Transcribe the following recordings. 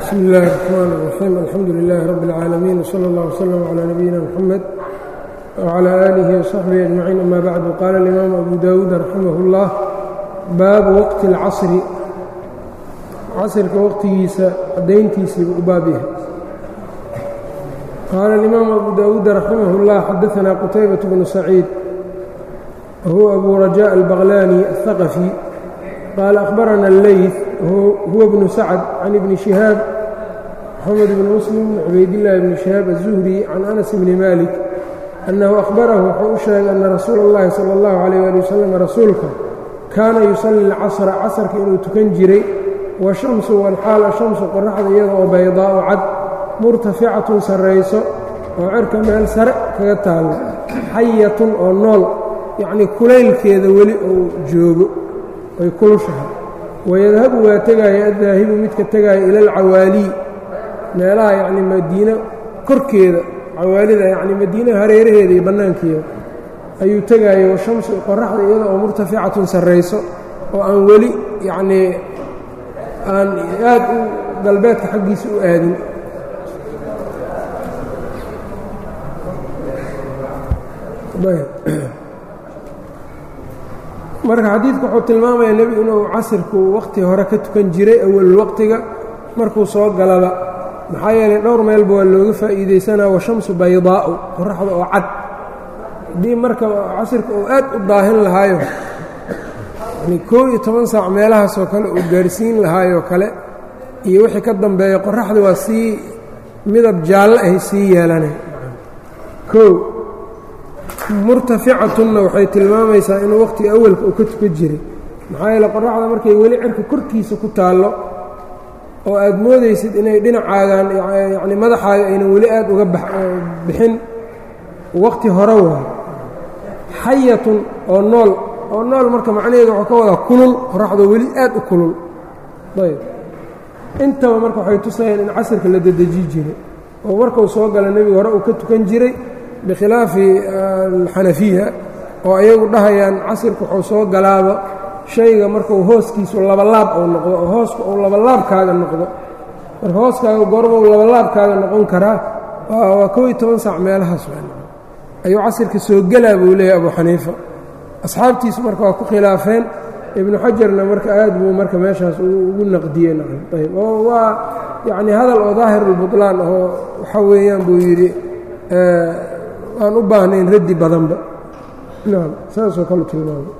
bsmi اllahi الرحmn الرaxيim alxamdu لilaahi rab اlcaalamiin wslى اllah wslm عlى nabiyina mxamed wعlى aalihi وصaxbihi aجmaciin ama bacdu qaala اlimaamu abu dawuud raximah اllah baabu waqti اlcasri casrka waqtigiisa cadayntiisiibu u baab yahay qaala اlimaamu abu dawuud raximah اllah xadaثna qutaybaة bnu saciid whuwa abu rajaء albaqlani الثaqفي qaala أkhbarana اlleyث huwa bnu sacd can ibni shihaab moxamed bni muslim bn cubaydillaahi bni shihaab الzuhri can anas bni malik annahu akhbarahu wuxuu u sheegay ana rasuula اllahi salى اllahu عalيyh ali wasalam rasuulka kaana yusalli اlcasra casrka inuu tukan jiray washamsu walxaal ashamsu qoraxda iyada oo baydaa'u cad murtaficatun sarrayso oo cerka meel sare kaga taalla xayatun oo nool yacnii kulaylkeeda weli uu joogo ay kulushahay wayadhabu waa tegaaya addaahibu midka tegaaya ila alcawaalii meelaha yacnii madiino korkeeda cawaalida yacnii madiina hareeraheeda iyo bannaankeeda ayuu tegaaya washamsu qoraxda iyada oo murtaficatun sarrayso oo aan weli yacnii aan aad u galbeedka xaggiisa u aadin marka xadiidku wuxuu tilmaamayaa nebigu inuu casirku wakhti hore ka tukan jiray awalul waqtiga markuu soo galaba maxaa yeelay dhowr meelba waa looga faa'iidaysanaa washamsu baydaa'u qoraxda oo cad haddii marka casirka uu aad u daahin lahaayo yani koo iyo toban saac meelahaasoo kale uu gaarhsiin lahaayoo kale iyo wixii ka dambeeya qoraxda waa sii midab jaallo ahy sii yeelanay koo murtaficatunna waxay tilmaamaysaa inuu wakhtiga awalka uu ka tukan jiray maxaa yeele qoraxda markay weli cirka korkiisa ku taallo oo aad moodaysid inay dhinacaagan yacni madaxaaga aynan weli aad uga bixin wakhti hore waayo xayatun oo nool oo nool marka macnaheedu waxuu ka wadaa kulul qoraxdoo weli aad u kulul ayb intaba marka waxay tusayaan in casirka la dedeji jiray oo markuu soo gala nebigu hore uu ka tukan jiray bikhilaafi alxanafiya oo ayagu dhahayaan casirka wuxuu soo galaaba shayga markuu hooskiisu labalaab uu noqdo oo hooska uu labalaabkaaga noqdo marka hooskaaga goormau labalaabkaaga noqon karaa waa kow iyo toban saac meelahaas ayuu casirka soo gelaa buu leeyahy abu xaniifa asxaabtiisu marka waa ku khilaafeen ibnu xajarna marka aad buu marka meeshaas ugu naqdiyey ayb oo waa yacni hadal oo daahirulbutlaan oo waxa weeyaan buu yidhi aan u baahnayn raddi badanba naam saasoo kale tilmaamay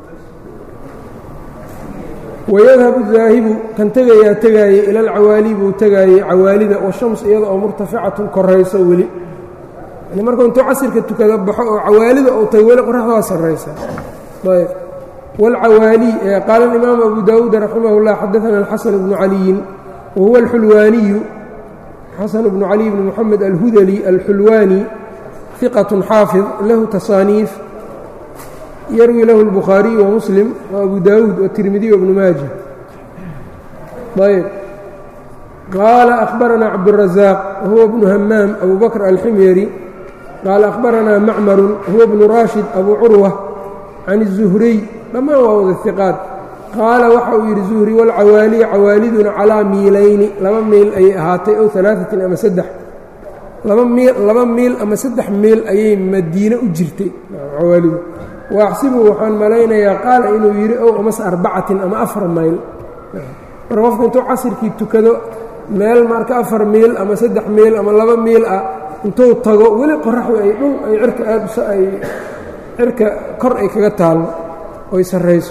wayadhabu daahibu kan tegayaa tegaayey ila alcawaali buu tegaayey cawaalida washams iyada oo murtaficatun korayso weli yani markuu intuu casirka tukada baxo oo cawaalida uu tago weli qoraxda waa sarraysa ayb wاlcawaali qaala اlimaamu abu dawuud raximah اllah xadaana alxasan bnu caliyin wahuwa alxulwaaniyu xasan bnu cali bni moxamed alhudali alxulwaani ثiqة xaafظ lahu taصaaniif yarwi lahu الbukhaariyu وmuslim وabu dawuud wالtirmidiy وbnu maaja ayb qaala أkhbarana cabdالraزaaq wahuwa bnu hamaam abu bakr alximyari qaala أkhbarana macmaru huwa bnu rashid abu curwa can الzuhriy dhammaan waa wada ثiqaat qaala waxa uu yidhi zuhri wاlcawaaliya cawaaliduna calىa miilayni laba miil ayay ahaatay ow ثalaaثatin ama saddex laba miil laba miil ama saddex miil ayay madiine u jirtay cawaalidu waaxsibu waxaan malaynayaa qaala inuu yidhi ow amase arbacatin ama afar mayl marka qofku intuu casirkii tukado meel marka afar miil ama saddex miil ama laba miil ah intuu tago weli qoraxdu ay dhul ay cirka aadsa ay cirka kor ay kaga taallo oy sarrayso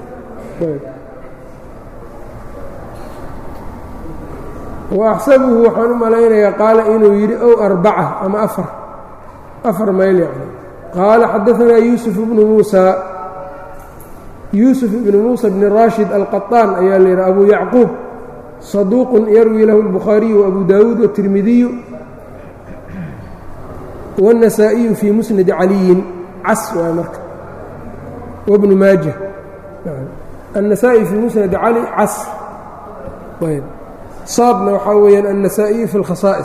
waaxsabuhu waxaan u malaynayaa qaala inuu yidhi ow arbaca ama afar afar mayl yacni qaala xadaanaa yuusuf ibnu muusaa yuusuf ibnu muusa bni raashid alqaطaan ayaa la yidhaha abu yacquub saduuqun yarwi lahu اlbukhaariyu waabu daawuud waالtirmidiyu wالnasaa'iyu fii musnadi caliyin cas waay marka wabnu maaja النasaaئي fii musnadi cali cas ayb saadna waxaa weeyaan النasaaئiyu fi اlkhasaa'is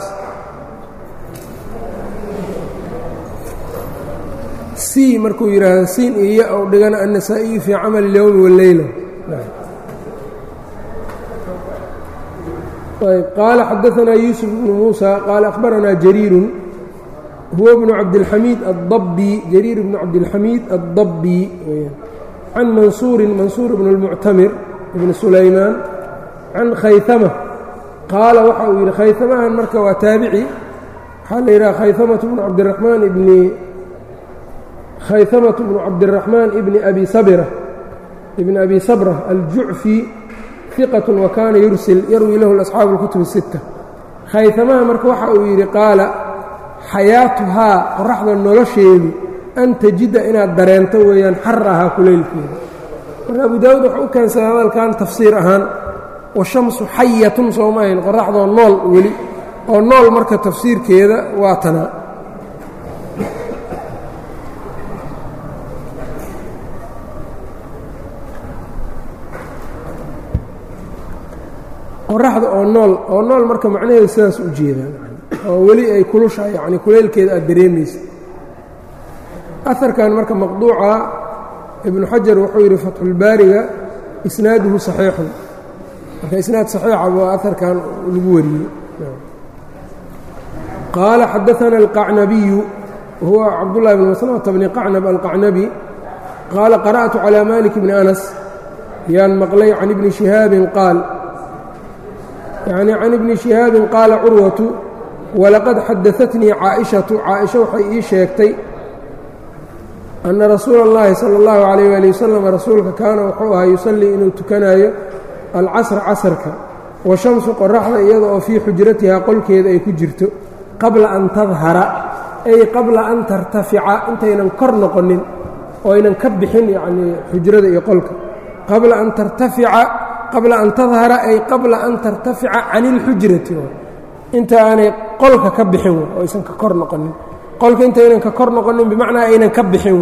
c markuu yidhaahdo siin iyo ya ou dhigana النasaaئiyu fii camal الyowmi والleyla ayb qaala xadaanaa yuusuf bnu muusa qaala akhbaranaa jariirun huwa bnu cabdilxamiid adabbi jariir bnu cabdilxamiid addabbi can mansuurin mansuur bn اlmuctamir ibni sulaymaan can khayama qaala waxa uu yidhi khayamahan marka waa taabici waxaa la yidhaha khayamatu bnu cabdiraxmaan ibni khayamatu bnu cabdiraxmaan ibni abi sabira ibni abi sabra aljucfi iqat wa kaana yursil yarwi lahu asxaabu اlkutub الsitta khayamaha marka waxa uu yidhi qaala xayaatuhaa qoraxda nolosheedu an tajida inaad dareento weeyaan xarahaa kulaylkeeda marka abu daawuud wuxuu u keensaday hadalkan tafsiir ahaan washamsu xayatun sooma ahayn qoraxdoo nool weli oo nool marka tafsiirkeeda waa tanaa qoraxda oo nool oo nool marka macnaheedu sidaas u jeedaan oo weli ay kulushahay yacni kulaylkeeda aad dareemaysa aharkan marka maqduuca ibnu xajar wuxuu yidhi fatxulbaariga isnaaduhu saxiixun marka isnaad saxiixa waa aharkan lagu wariyey qaala xadaana alqacnabiyu huwa cabdullahi bn maslamata bni qacnab alqacnabi qaala qara'tu calى malik bni anas yaan maqlay can ibni shihaabin qaal yacni can ibni shihaabin qaala curwatu walaqad xadaatnii caaishatu caaisha waxay ii sheegtay anna rasuula اllahi salى اllahu calayh ali wasalam rasuulka kaana wuxuu ahaa yusallii inuu tukanaayo alcasra casarka wa shamsu qoraxda iyada oo fii xujratihaa qolkeeda ay ku jirto qabla an tadhara ay qabla an tartafica intaynan kor noqonin oo aynan ka bixin yacnii xujrada iyo qolka qabla an tartafica qabla an tadhara ay qabla an tartafica can اlxujrati inta aanay qolka ka bixin oo aysan ka kor noqonin qolka intaynan ka kor noqonin bimacnaa aynan ka bixin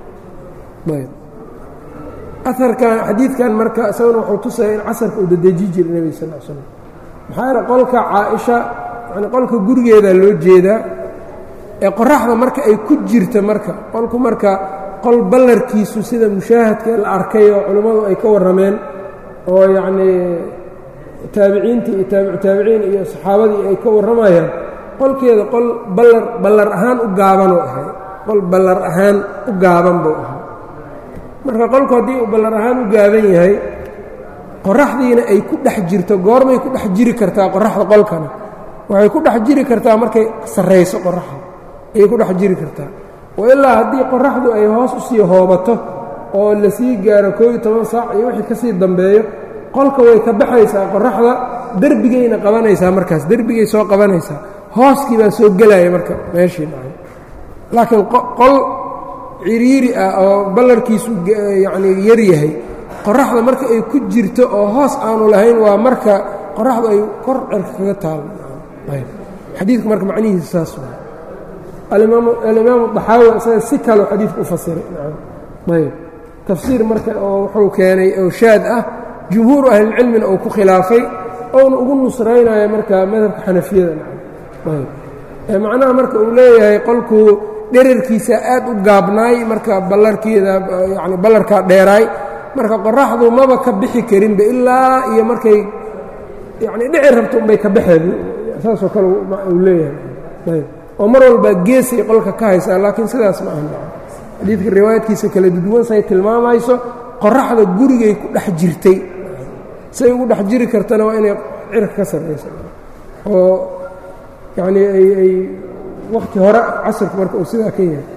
aarkan xadiidkan marka isaguna wuxuu tusaya in casarka uu dadeji jiray nebiga sal l slam maxaa yeele qolka caaisha yani qolka gurigeeda loo jeedaa ee qoraxda marka ay ku jirta marka qolku marka qol ballarkiisu sida mushaahadka la arkay oo culimmadu ay ka warrameen oo yacnii taabiciintii iyo taabicu taabiciin iyo saxaabadii ay ka warramayaan qolkeeda qol ballar ballar ahaan u gaabanuu ahay qol ballar ahaan u gaaban buu ahaa marka qolku haddii uu ballar ahaan u gaaban yahay qoraxdiina ay ku dhex jirto goormay ku dhex jiri kartaa qoraxda qolkana waxay ku dhex jiri kartaa markay sarrayso qoraxda ayay ku dhex jiri kartaa wa ilaa haddii qoraxdu ay hoos u sii hoobato oo la sii gaaro koob iyo toban saac iyo wixii ka sii dambeeyo qolka way ka baxaysaa qoraxda derbigayna qabanaysaa markaas derbigay soo qabanaysaa hooskii baa soo gelaya marka meeshii dhacay laakiin qol ciriiri ah oo ballarkiisu yacnii yar yahay qoraxda marka ay ku jirto oo hoos aanu lahayn waa marka qoraxdu ay kor cerka kaga taal xadiidku marka macnihiisa saas waa alimaamu daxaawi isaga si kaloo xadiidka u fasiray ayb tafsiir marka oo wuxuu keenay oo shaad ah jumhuuru ahlilcilmina uu ku khilaafay ouna ugu nusraynaya marka madhabka xanafiyada ayb macnaha marka uu leeyahay qolku dherarkiisa aad u gaabnaay marka ballarkeeda yani ballarkaa dheeraay marka qoraxdu maba ka bixi karinba ilaa iyo markay yani dhici rabto unbay ka baxeen saasoo kale uu leeyahay oo mar walbaa geesay qolka ka haysaa laakiin sidaas ma ahan xadiidka riwaayadkiisa kala duduwan say tilmaamayso qoraxda gurigay ku dhex jirtay say ugu dhex jiri kartana waa inay cirka ka sarraysa oo yacnii ay ay wakti hore casirku marka uu sidaa ka yahay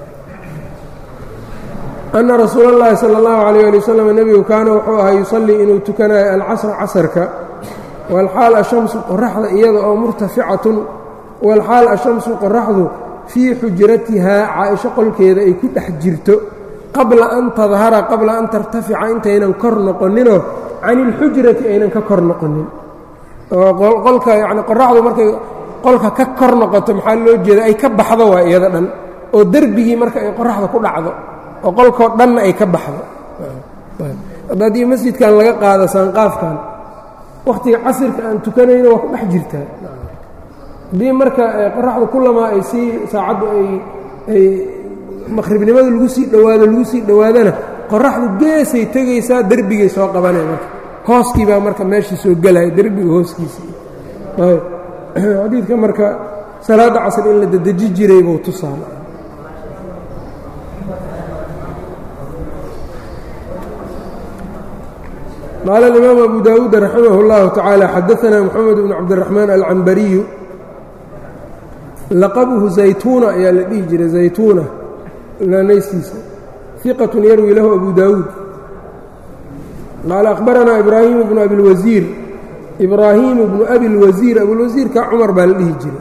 anna rasuula اllahi salى اllahu عalيyه ali wasalam nebigu kaana wuxuu ahaa yusallii inuu tukanayo alcasra casarka walxaal ashamsu qoraxda iyada oo murtaficatun walxaal ashamsu qoraxdu fii xujratihaa caaisho qolkeeda ay ku dhex jirto qabla an tadhara qabla an tartafica intaynan kor noqoninoo can ilxujrati aynan ka kor noqonin oo qolka yani qoraxdu markay qolka ka kor noqoto maxaa loo jeeda ay ka baxdo waa iyada dhan oo derbigii marka ay qoraxda ku dhacdo oo qolkoo dhanna ay ka baxdo haddii masjidkan laga qaado saanqaafkan wakhtiga casirka aan tukanayno waa ku dhex jirtaa haddii marka qoraxdu kulamaa ay sii saacaddu ay ay maqhribnimada lagu sii dhowaado lagu sii dhowaadana qoraxdu geesay tegaysaa derbigay soo qabanaya marka hooskii baa marka meeshii soo gelaya derbiga hooskiisii xadiidka marka salaadda casr in la dedeji jiray buu tusaala qaala alimaam abu daawuud raximah اllahu tacaala xadaanaa moxamed bn cabdiraxmaan alcambariyu laqabuhu zaytuuna ayaa la dhihi jiray zaytuuna naanaystiisa iqatun yarwi lahu abu daawuud qaala akhbaranaa ibraahimu bnu abilwasiir ibraahimu bnu abilwasiir abilwasiirka cumar baa la dhihi jiray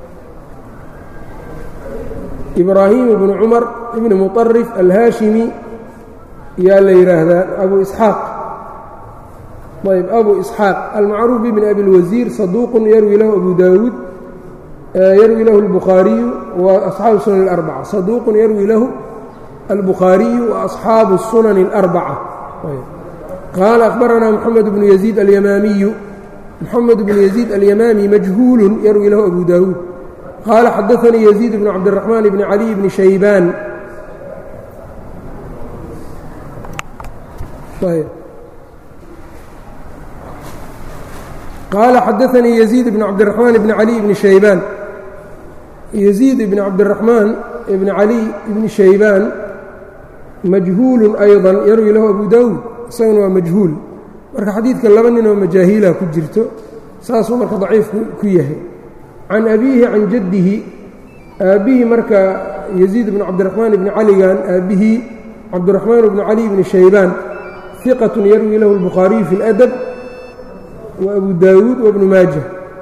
ibraahimu bnu cumar ibni muطarif alhaashimi yaa la yidhaahdaa abu isxaaq ayb abu isxaaq almacruuf bibni abilwasiir saduuqun yarwi lahu abu daawuud yarwi lahu اlbukhaariyu wa asxaabu sunan اlarbaca saduuqun yarwi lahu albukhaariyu wa asxaabu الsunan اlarbaca qaala akhbaranaa moxamed bnu yaziid alyamaamiyu moxamed bnu yaziid alyamaami majhuulun yarwi lahu abu daawuud qaala xadaanii yaziid bnu cabdiraxmaan bni caliy bni shaybaan qaala xadaanii yaziid bn cabdiraxmaan bni caliy bni shaybaan yaziid ibni cabdiraxmaan ibni caliy ibni shaybaan majhuulun ayضa yarwi lahu abu daawuud isaguna waa majhuul marka xadiidka laba ninoo majaahiila ku jirto saasuu marka daciifku ku yahay can abiihi can jaddihi aabbihii marka yaziid bnu cabdiraxmaan ibni caligan aabbihii cabdiraxmaan bni cali bni shaybaan iqatun yarwi lahu اlbukhaariyu fi اladab wa abu daawuud wabnu maaja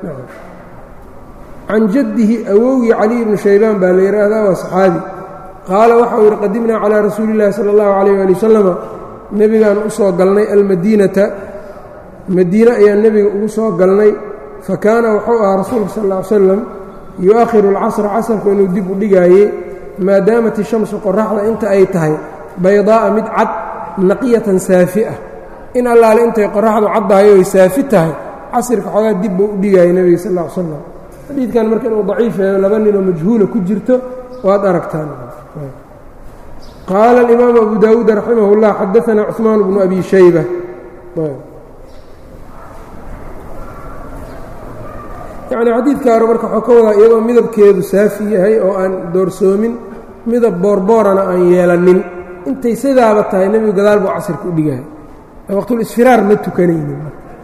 can jaddihi awowgii caliy bni shaybaan baa la yidhaahdaa waa saxaabi qaala waxau yidhi qadimnaa calىa rasuuli اllahi salى اllahu alayh ali wasalama nebigaan u soo galnay almadiinata madiine ayaan nebiga ugu soo galnay fa kaana wuxuu ahaa rasuulka sal ll ly slam yu-akhiru alcasra casarku inuu dib u dhigaayey maadaamat ishamsu qoraxda inta ay tahay baydaa'a mid cad naqiyatan saafi ah in allaale intay qoraxdu caddahay oy saafi tahay casirka xoogaa dib buu u dhigaayay nebiga sal ll ly slam xadiidkan marka inuu daciifeeyo laba ninoo majhuula ku jirto waad aragtaan qaala alimaamu abu daawuud raximah اllah xadaanaa cuثmaan bnu abi shayba yacni xadiidka hore marka waxuu ka wadaa iyadoo midabkeedu saafi yahay oo aan doorsoomin midab boorboorana aan yeelanin intay sidaaba tahay nebigu gadaal buu casirka u dhigahay waqtulisfiraar ma tukanaynin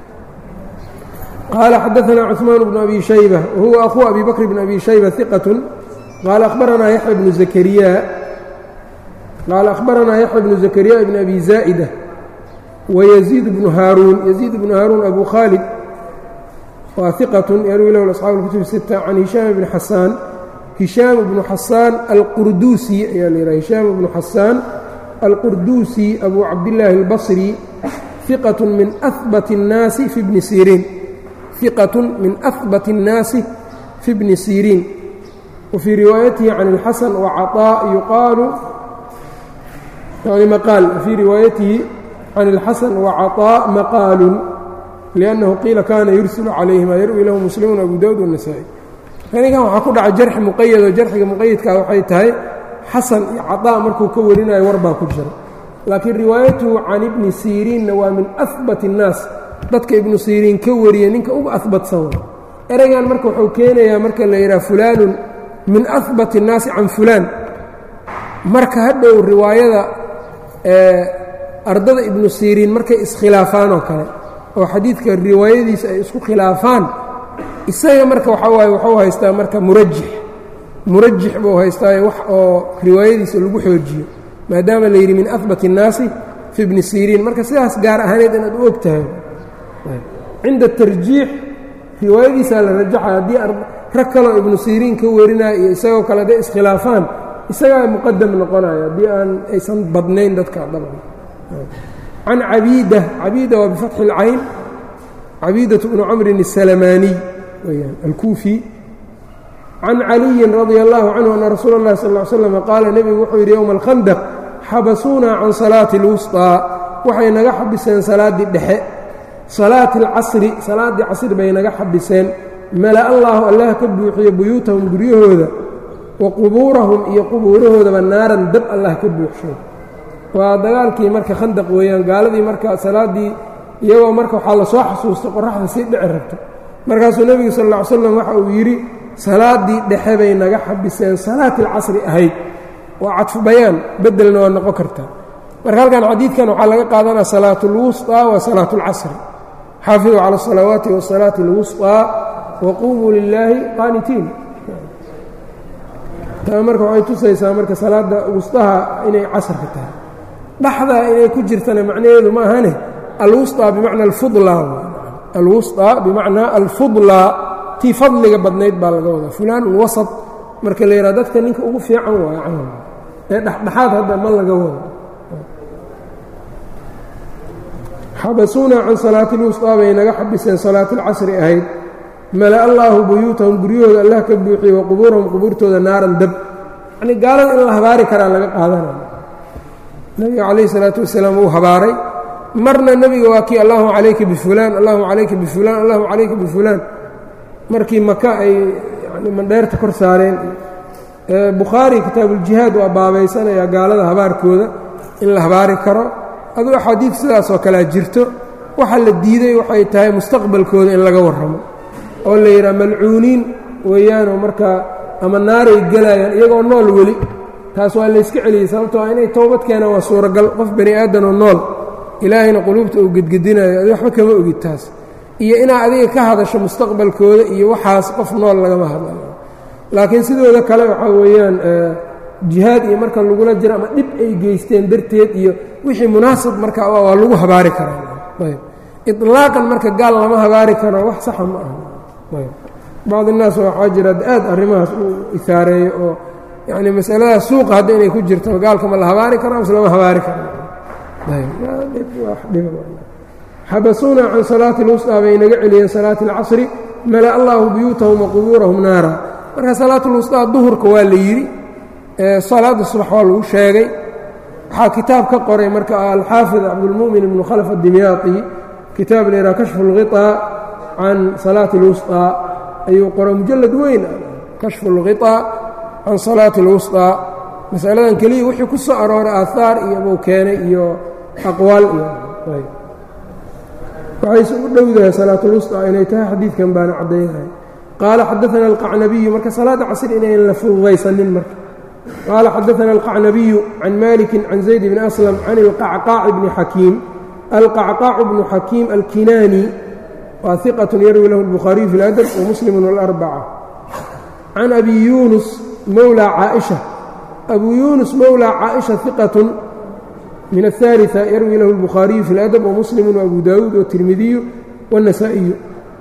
qaala xadaanaa cuثmaan bnu abi shayba wahuwa akhuu abi bakr bn abi shayba iqatun qaala akhbaranaa yaxya bnu zakariya qaala akhbaranaa yaxya bnu zakariya bn abi zaa'ida wayaziid bnu haaruun yaziid bnu haaruun abu khaalid waa iqatun yarwi lahu asxaabu اlkutub sita can hishaam bni xasaan hishaam bnu xasaan alqurduusi ayaa la yidhaha hishaam bnu xasaan alqurduusi abu cabdillaahi اlbasri iqatun min ahbat الnaasi fi bni siriin iqatun min ahbat الnaasi fi bni siriin wfii riwaayatihi can اlxasan wacaطaa yuqaalu yani maqaal fii riwaayatihi can اlxasan wacaطaa maqaalun liannahu qiila kaana yursilu calayhima yarwi lahu muslimuun abu dawud wالnasaa-i anigan waxaa ku dhaca jarxi muqayado jarxiga muqayadkaa waxay tahay xasan iyo caطaa markuu ka warinayo war baa ku jira laakiin riwaayatuhu can ibni siriinna waa min ahbat الnaas dadka ibnu siriin ka wariya ninka uga ahbatsan wa ereygan marka wuxuu keenayaa marka la yidhaha fulaanun min ahbat الnaasi can fulaan marka hadhow riwaayada ardada ibnu siriin markay iskhilaafaan oo kale oo xadiidka riwaayadiisa ay isku khilaafaan isaga marka waxaa waaye wuxuu haystaa marka murajix murajix buu haystaaye wax oo riwaayadiisa lagu xoojiyo maadaama la yidhi min ahbat الnaasi fi bni siriin marka sidaas gaar ahaaneed inaad u og tahay cinda tarjiix riwaayadiisaa la rajaxa haddii rag kaloo ibnu siriin ka warinaya iyo isagoo kale hadday iskhilaafaan isagaa muqadam noqonaya haddii aan aysan badnayn dadka dabcan can cabiida cabiida waa bifatxi اlcayn cabiidaة bnu camrin الsalamaaniy weyaan alkuufi can caliyin radia اllahu canhu ana rasuula اllahi sal ly slam qaala nebigu wuxuu yidhi yowma alkhandaq xabasuunaa can salaati اlwusطىa waxay naga xabiseen salaaddii dhexe salaati اlcasri salaaddii casri bay naga xabiseen mala allaahu allah ka buuxiyo buyuutahum guryahooda wa qubuurahum iyo qubuurahoodaba naaran dab allah ka buuxshay waa dagaalkii marka khandaq weeyaan gaaladii marka salaaddii iyagoo marka waxaa lasoo xasuustay qoraxda sii dhici rabto markaasuu nebigu sal lla ly slam waxa uu yidhi salaaddii dhexe bay naga xabiseen salaati alcasri ahayd waa cadfu bayaan beddelna waa noqon kartaa marka halkan xadiidkan waxaa laga qaadanaya salaatu اlwusطىa wa salaatu اlcasri xaafiduu cala الsalawaati wasalaati اlwusطىa waquumuu lilaahi qaanitiin taa marka waxay tusaysaa marka salaadda wusطaha inay casrka tahay dhaxdaa inay ku jirtana macnaheedu ma ahane alwusطىa bimacna alfudla alwusطىa bimacnaa alfudla tii fadliga badnayd baa laga wadaa fulaan ulwasط marka la yidhaha dadka ninka ugu fiican waaya camal ee dhexdhexaad hadda ma laga wado xabasuuna can salaati lwusطaa bay naga xabiseen salaati اlcasri ahayd mala allaahu buyuutahum guryahooda allah ka buuxiyey wa qubuurahum qubuurtooda naaran dab yacnii gaalada in la habaari karaa laga qaadanaya nebiga calayhi salaatu wasalaam wuu habaaray marna nebiga waa kii allahuma calayka bifulaan allahuma calayka bifulaan allahuma calayka bifulaan markii maka ay yani mandheerta kor saareen bukhaari kitaabuuljihaad waa baabaysanayaa gaalada habaarkooda in la habaari karo aduu axaadiid sidaasoo kalea jirto waxa la diiday waxay tahay mustaqbalkooda in laga warramo oo la yidhaha malcuuniin weeyaanoo markaa ama naaray gelayaan iyagoo nool weli taas waa layska celiyey sababtoo inay towbad keenaan waa suuragal qof bani aadanoo nool ilaahayna quluubta uu gedgedinayo adi waxba kama ogid taas iyo inaad adiga ka hadasho mustaqbalkooda iyo waxaas qof nool lagama hadlayo laakiin sidooda kale waxaa weeyaan jihaad iyo marka lagula jiro ama dhib ay geysteen darteed iyo wixii munaasab marka waa lagu habaari karaa ayb ilaaqan marka gaal lama habaari karo wax saxa ma aha ayb bacd innaas waxaa jira aad arrimahaas uu isaareeyo oo yacni masaladaas suuqa hadda inay ku jirto gaalka ma la habaari karo mise lama habaari karo xabasuuna can salaati lwusطaa bay naga celiyeen salaati اlcasri mala allaahu buyuutahum wa qubuurahum naara marka salaat lwusطaa duhurka waa la yidhi salaada subax waa lagu sheegay waxaa kitaab ka qoray marka alxaafid cabdulmu'min ibnu khalf adimyaaqi kitaab la yidhaha kashfu اlghiطaa can salaati اlwusطaa ayuu qoray mujalad weyn kashfu اlghiطaa can salaati اlwusطaa masaladan keliya wixii ku soo arooray aahaar iyo buu keenay iyo aqwaal iyo waxayse u dhowdahay salaat اlwusطaa inay tahay xadiidkan baana caddaynahay qaala xadaثana alqacnabiyu marka salaada casri inayn la fududaysanin marka qaala xadaثana alqacnabiyu can maliki can zayd bni aslam can ilqacqaaci bni xakiim alqacqaacu bnu xakiim alkinaani waa iqat yarwi lahu اlbukhaariyu fi اladab wamuslim wاlarbaca can abi yunus mowlى caaئiشha abu yunus mowlى caaئiشha iqat min الثالثة yarwi lahu الbukhaariyu fi اladab wamuslim وabu dawuud wالtirmidiyu wالنasaaئiyu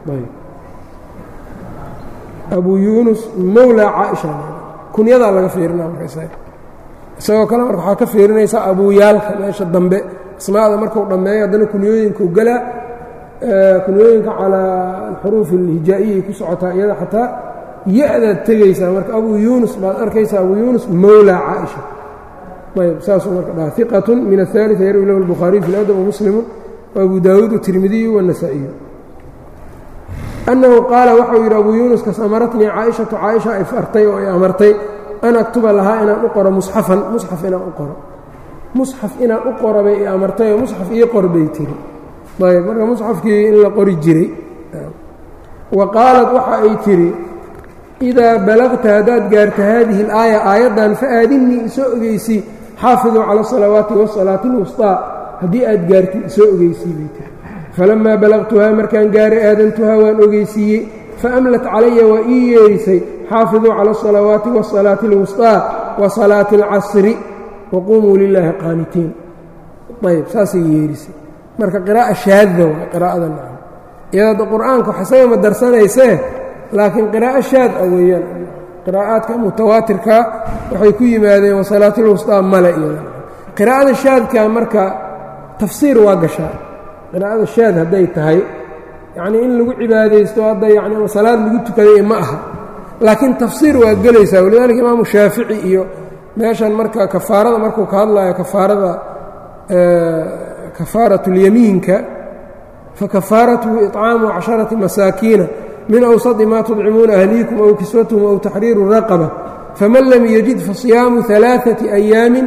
abu yunus mowlى caaئiشha kunyadaa laga fiirina marka isagoo kale marka waxaa ka fiirinaysaa abuyaalka meesha dambe asmaada markuu dhammeeyo haddana kunyooyinku galaa kunyooyinka calaa alxuruuf alhijaa'iyay ku socotaa iyada xataa ya-daad tegaysaa marka abu yunus baad arkaysaa abu yunus mowlى caaئiشha ayb saasuu marka dhaha iqatun min aلثaaliثa yarwi lahu الbukhaariyu fi اladab wamuslimu وabu daawuud wالtirmidiyu wالنasaa'iyu annahu qaala waxau yidhi abu yunus kas amaratnii caaishatu caaisha ay fartay oo ay amartay an aktuba lahaa inaan u qoro musxafan musxaf inaan u qoro musxaf inaan u qoro bay i amartay oo musxaf ii qor bay tiri ayb marka musxafkii in la qori jiray wa qaalat waxa ay tidhi idaa balagta haddaad gaarta haadihi اlaaya aayaddan faaadinnii isoo ogeysii xaafiduu cala الsalawaati waالsalaati اlwusطaa haddii aad gaartid isoo ogeysii bay tiri falamaa balaqtuhaa markaan gaaray aadantuhaa waan ogeysiiyey faamlat calaya waa ii yeedhisay xaafiduu cala الsalawaati waالsalaati اlwusطaa wa salaati اlcasri waquumuu lilaahi qaanitiin ayb saasay yeedhisay marka qiraa'a shaadda waa qiraa'ada nacam iyadoo qur'aanka wax isaga ma darsanaysee laakiin qiraa'o shaad a weeyaan qiraa'aadka mutawaatirka waxay ku yimaadeen wasalaatilwusطaa male iyada qiraa'ada shaadka marka tafsiir waa gashaa qiraa'ada shaad hadday tahay yacnii in lagu cibaadaysto hadda yani ama salaad lagu tukaday ma aha laakiin tafsiir waa gelaysaa walidaalika imaamu shaafici iyo meeshan marka kafaarada markuu ka hadlayo kafaarada kafaaratulyamiinka fakafaaratuhu iطcaamu casharati masaakiina min awsadi ma tudcimuuna ahliikum aw kiswatuhum aw taxriiru raqaba faman lam yajid fasiyaamu alaaثati ayaamin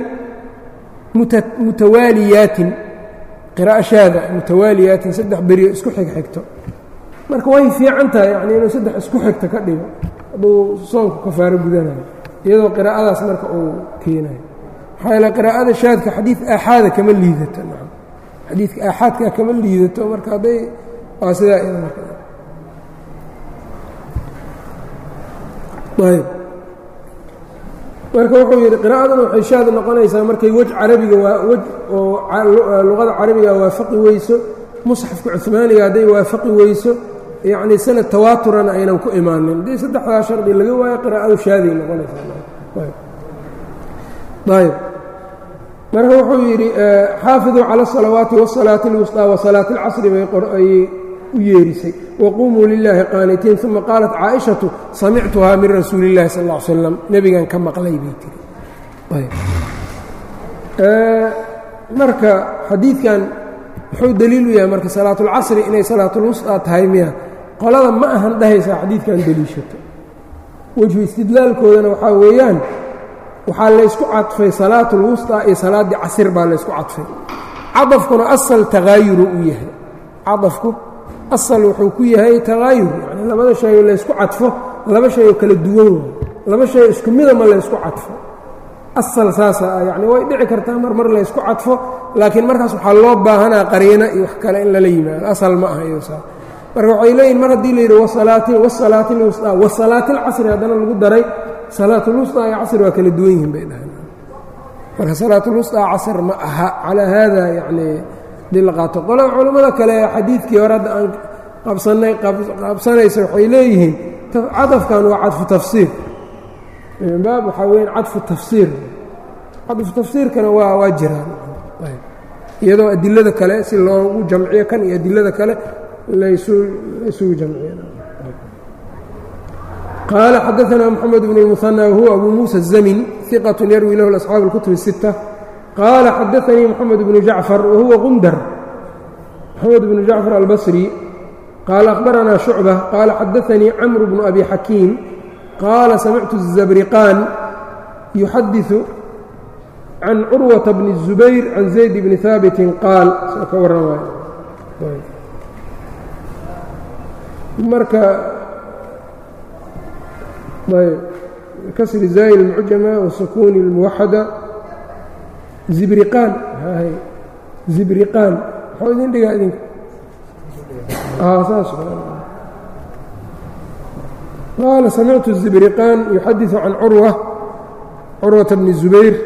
mutawaaliyaatin qira'a shaada mutawaaliyaatin saddex beriyo isku xigxigto marka way fiican tahay yani inuu saddex isku xigta ka dhigo hadduu soonku kafaaro gudanayo iyadoo qiraa'adaas marka uu keenayo maxaa yaele qiraa'ada shaadka xadiid aaxaada kama liidato nacam xadiidka aaxaadka kama liidato marka hadday waa sidaa iyada marka ayb marka wuxuu yidhi qiraa'aduna waxay shaad noqonaysaa markay wej carabiga waa wej oo luqada carabiga waafaqi weyso musxafka cumaaniga hadday waafaqi weyso yacnii sanad tawaaturana aynan ku imaanin haddii saddexdaa shardi laga waayo qiraa'adu shaaday noqonaysaayb marka wuxuu yidhi xaafiduu cala asalawaati wasalaati اlwusطىa wasalaati اlcasri bay ayay u yeerisay waqumuu lilaahi qaanitiin uma qaalat caaishatu samictuhaa min rasuuli اllahi sal ا ly slam nebigan ka maqlay bay tiri marka xadiidkan muxuu deliil u yahay marka salaatulcasri inay salaatulwusطaa tahay miya qolada ma ahan dhahaysaa xadiidkan deliishato wejhu istidlaalkoodana waxaa weeyaan waxaa laysku cadfay salaatulwusطaa iyo salaaddii casir baa laysku cadfay cadafkuna asal takaayuru u yahay cadafku asal wuxuu ku yahay takaayur yani labada shay oo laysku cadfo laba shay oo kala duwan waay laba shay isku midama laysku cadfo asal saasa ah yacni way dhici kartaa mar mar laysku cadfo laakiin markaas waxaa loo baahanaa qariino iyo wax kale in lala yimaado asal ma aha iyosaa marka waxay leeyihin mar haddii la yidhi wasalaati wasalaati lwusطaa wasalaati alcasri haddana lagu daray salaatulwusطaa iyo casr waa kala duwan yihiin bay dhahaan marka salaatulwusطaa casr ma aha calaa haada yacni hadii la qaato qolo culammada kale xadiidkii hore hadda aan qabsanay qabsanaysa waxay leeyihiin cadafkan waa cadfu tafsiir baab waxaa weya cadfu tafsiir cadfu tafsiirkana waa waa jiraan iyadoo adilada kale si loogu jamciyo kan iyo adilada kale laysugu jamciyo qaala xadaثna mxamed bn الmuثanى wahuwa abu muسى الزmin ثiqaة yarwi lahu أصxaabu الكتب الستة qaala xadaثanii mxamed bnu jacfar wahuwa qundar mxamed bnu jacfar albصrي qaala أkhbaranaa شhucbة qaala xadaثanii cmr bnu abi xakiim qaala samictu الزabriqaan yuxadiثu can curwaةa bni الزubayr can zayd bni haabiti qaal soo ka warramay marka kasri zaayl اlmucjama wasukuuni اlmuwaxada zibriqaan zibriqaan muxuu idin dhigaa idinka saas qaala samictu الzibriqaan yuxadiثu can curwa curwata bni الzubayr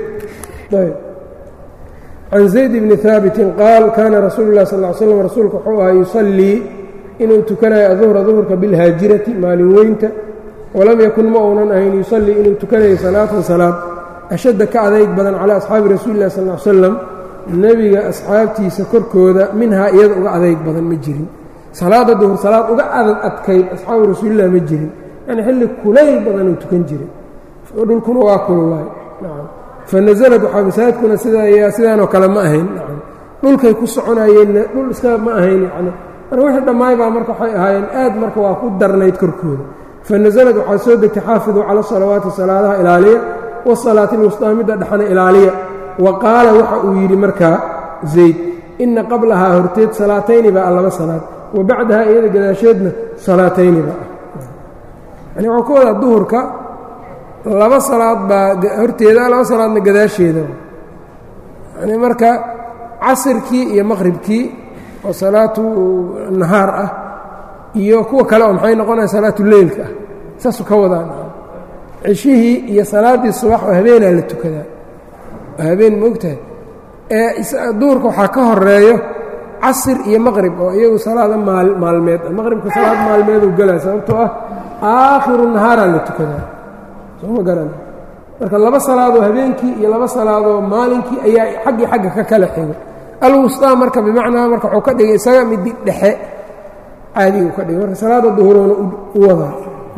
can zayd bni haabiti qaal kaana rasuulu اlah sal ly slam rasuulka wuxuu ahaa yusallii inuu tukanayo aduhra duhurka bilhaajirati maalin weynta walam yakun ma uunan ahayn yusallii inuu tukanayo salaatan salaad ashadda ka adayg badan calaa asxaabi rasuuli lah sal ly slam nebiga asxaabtiisa korkooda minhaa iyada uga adayg badan ma jirin salaada duhur salaad uga adag adkayd asxaabu rasuulilah ma jirin yani xilli kulayl badanuu tukan jiray dhulkuna waa kululaay fanazalad waxaa masaajidkuna sidaa sidaanoo kale ma ahayn dhulkay ku soconayeenna dhul iska ma ahayn yani marka wixii dhammaay baa marka waxay ahaayeen aad marka waa ku darnayd korkooda fanazalad waxaa soo degtay xaafiduu cala salawaati salaadaha ilaaliya wasalaati lwusطaa midda dhexana ilaaliya wa qaala waxa uu yidhi markaa zayd inna qablahaa horteed salaatayni baa laba salaad wa bacdahaa iyada gadaasheedna salaatayni baa ah yani waxuu ka wadaa duhurka laba salaad baa horteeda laba salaadna gadaasheeda yani marka casirkii iyo maqhribkii oo salaatu nahaar ah iyo kuwa kale oo maxay noqonaya salaatu leylka ah saasuu ka wadaan ceshihii iyo salaaddii subax oo habeenaa la tukadaa habeen maogtahay ee duhurka waxaa ka horeeyo casir iyo maqrib oo iyagu salaada maalmeed maqribka salaad maalmeeduu galaa sababtoo ah aakhiru nahaaraa la tukadaa sooma garan marka laba salaadoo habeenkii iyo laba salaadoo maalinkii ayaa xaggii xagga ka kala xigo alwusطaa marka bimacnaa marka wuxuu ka dhigay isaga midi dhexe caadigu ka dhigay marka salaada duhuroona u wadaa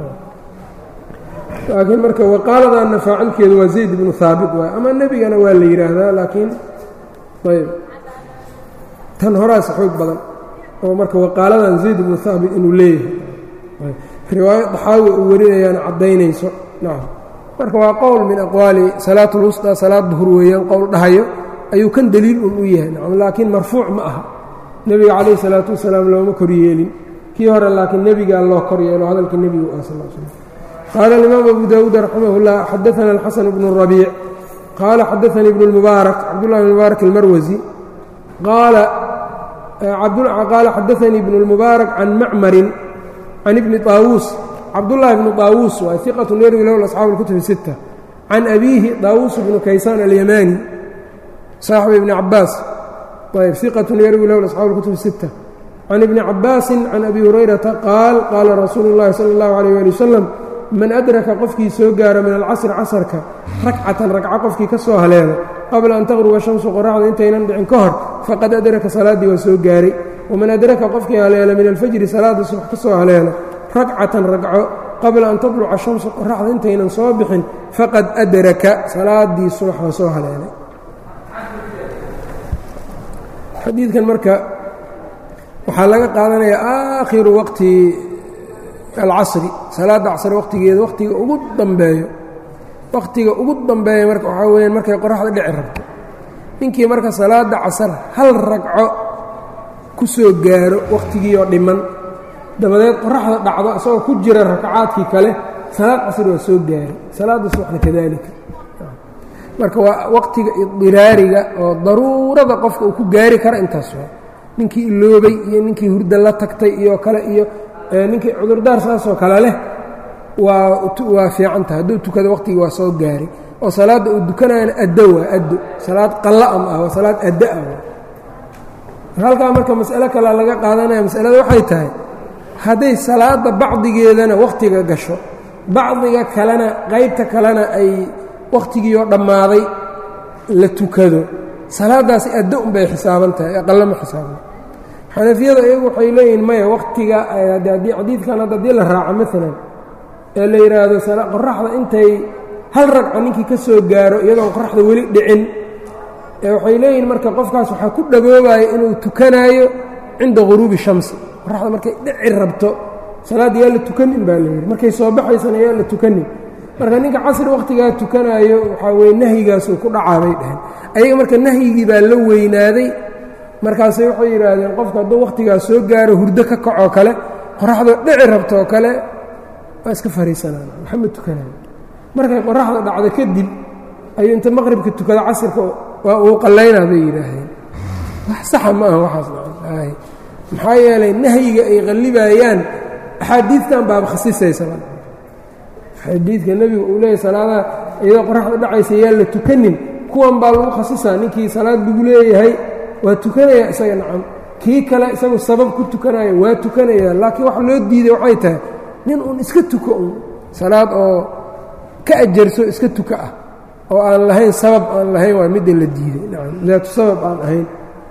laakiin marka waqaaladanna faacilkeedu waa zayd ibnu haabit waay ama nebigana waa la yidhaahdaa laakiin ayb tan horaasa xoog badan oo marka waqaaladan zayd ibnu haabit inuu leeyahay riwaayo daxaawi uu warinayaana caddaynayso nacam marka waa qowl min aqwaali salaat اlwusطى salaad duhur weeyaan qowl dhahayo ayuu kan deliil un u yahay nacam laakiin marfuuc ma aha nebiga calayh الsalaatu wasalaam looma kor yeelin kii hore laakiin nebigaa loo kor yeelo hadalka nebigu ah sal slam qaala alimaam abu daawuud raximah اllah xadaana alxasan bnu rabiic qaala xadaanii ibnu اlmubaarak cabdullahi bn mubaarak almarwasi qaala xadaanii ibnu اlmubaarak can macmarin can ibni طaawuus cabdullaahi bnu طaawuus waa iqatu yarwi lahu asxaabu اlkutubi sita can abiihi طaawuus bnu kaysaan alyamaani saaxibu ibni cabaas ayb iqatu yarwi lahu asxaabu اlkutubi sita can ibni cabaasi can abi hurayrata qaal qaala rasuulu اllahi salى اllahu alayh ali wasalam man adraka qofkii soo gaaro min alcasri casarka ragcatan ragco qofkii ka soo haleelo qabla an taqruba shamsu qoraxda intaynan dhicin ka hor faqad adraka salaaddii waa soo gaaray waman adraka qofkii haleelo min alfajri salaada subax ka soo haleelo ragcatan ragco qabla an tatluca shamsu qoraxda intaynan soo bixin faqad adraka salaaddii subax waa soo haleelay xadiidkan marka waxaa laga qaadanayaa aakhiru waqti alcasri salaadda casr waqtigeeda waqtiga ugu dambeeyo waqtiga ugu dambeeya marka waxaa weyaan markay qoraxda dhici rabto ninkii marka salaadda casar hal ragco ku soo gaaro waqtigiioo dhiman dabadeed qoraxda dhacdo isagoo ku jira rakacaadkii kale salaad casr waa soo gaaray salaadda subaxna kadalika marka waa waqtiga idiraariga oo daruurada qofka uu ku gaari kara intaas waa ninkii iloobay iyo ninkii hurda la tagtay iyo kale iyo ninkii cudurdaar saasoo kale leh waa waa fiican tahay hadduu tukado waqtigii waa soo gaaray oo salaadda uu dukanayana addo waa addo salaad qalla ma ah waa salaad addo ah halkaa marka mas'alo kalea laga qaadanaya masalada waxay tahay hadday salaadda bacdigeedana wakhtiga gasho bacdiga kalena qaybta kalena ay wakhtigiioo dhammaaday la tukado salaaddaasi addo unbay xisaaban tahay aqalla ma xisaaban xanafiyada iyagu waxay leeyihiin maya wakhtiga haddii xadiidkan hadda haddii la raaco maalan ee la yidhaahdo qoraxda intay hal ragco ninkii ka soo gaaro iyadoon qoraxda weli dhicin ee waxay leeyihiin marka qofkaas waxaa ku dhagoobaya inuu tukanaayo cinda ghuruubi shamsi qoraxda markay dhici rabto salaadda yaa la tukanin baa layidhi markay soo baxaysana yaa la tukanin marka ninka casri wakhtigaa tukanaayo waxaa weye nahyigaasuu ku dhacaabay dheheen ayaga marka nahyigii baa la weynaaday markaasay waxay yidhaahdeen qofka hadduu wakhtigaas soo gaaro hurdo ka kacoo kale qoraxdoo dhici rabtoo kale waa iska fariisanaan waxama tukanayo markay qoraxda dhacdo kadib ayuu inta maqribka tukada casirka waa uu qallaynaa bay yidhaahdeen wax saxa ma aha waxaas maxaa yeelay nahyiga ay qallibayaan axaadiidtan baaba khasisaysaba xadiidka nebigu uu leeyahy salaadaha iyadoo qoraxda dhacaysa yaa la tukanin kuwan baa lagu khasisaa ninkii salaad lagu leeyahay waa tukanaya isaga nacam kii kale isagu sabab ku tukanaya waa tukanaya laakiin wax loo diiday waxay tahay nin uun iska tuko un salaad oo ka ajarso iska tuka ah oo aan lahayn sabab aan lahayn waa midda la diiday nacam daatu sabab aan ahayn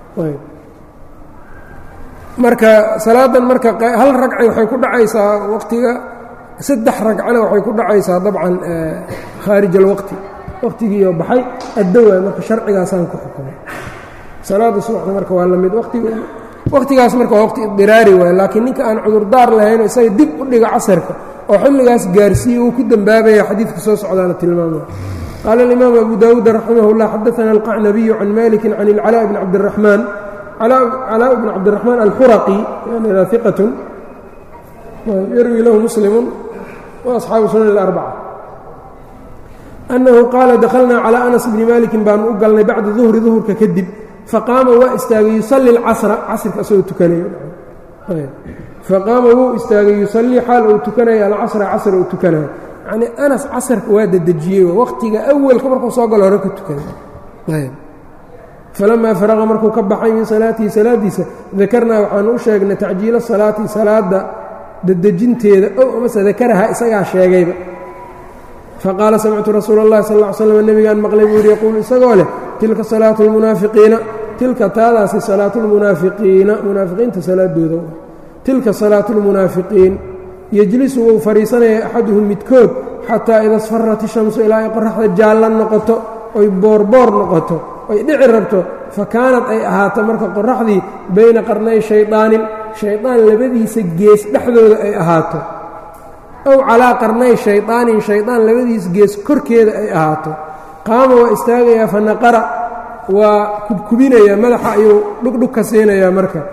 marka salaadan marka hal ragci waxay ku dhacaysaa waqtiga saddex ragcana waxay ku dhacaysaa dabcan khaarij alwaqti waqtigiioo baxay addo waay marka sharcigaasaan ku xukumay salaada subaxda marka waa la mid waqtigaas marka waa waqti idiraari waay laakiin ninka aan cudurdaar lahayn isaga dib u dhiga casarka oo xilligaas gaarsiiye uu ku dembaabaya xadiidka soo socdaana tilmaamaya qaala alimaam abu daawuud raximah اllah xadaana alqacnabiyu can maliki can ilcalaa bni cabdiraxmaan calaa bn cabdiraxmaan alxuraqi iqat yarwi lahu muslimu waasxaabu sunan اlarbaca annahu qaala dakhalnaa calaa anas bni malikin baanu u galnay bacda duhri duhurka kadib faqaama waa istaagay yusalli اlcasra casrka asagoo tukanayo faqaama wuu istaagay yusallii xaal uu tukanayo alcasra casr uu tukanayo yacnii anas casarka waa dedejiyey waqtiga awalka markuu soo galo hore ka tukanay falamaa faraqa markuu ka baxay min salaatihi salaadiisa dakarnaa waxaanu u sheegnay tacjiila salaati salaada dedejinteeda ow amase dakarahaa isagaa sheegayba faqaala samictu rasuula اllahi sal ll ly slam nebigaan maqlay buu yidhi yaquulu isagoo leh tilka salaatu lmunaafiqiina tilka taadaasi salaatu lmunaafiqiina munaafiqiinta salaadooda tilka salaatu lmunaafiqiin yejlisu wuu fadhiisanaya axaduhum midkood xataa ida sfarat ishamsu ilaa ay qoraxda jaallan noqoto oy boorboor noqoto oy dhici rabto fa kaanad ay ahaato marka qoraxdii bayna qarnay shaydaanin shaydaan labadiisa gees dhexdooda ay ahaato ow calaa qarnay shaydaanin shaydaan labadiis gees korkeeda ay ahaato qaama waa istaagayaa fa naqara waa kubkubinayaa madaxa ayuu dhugdhug ka siinayaa marka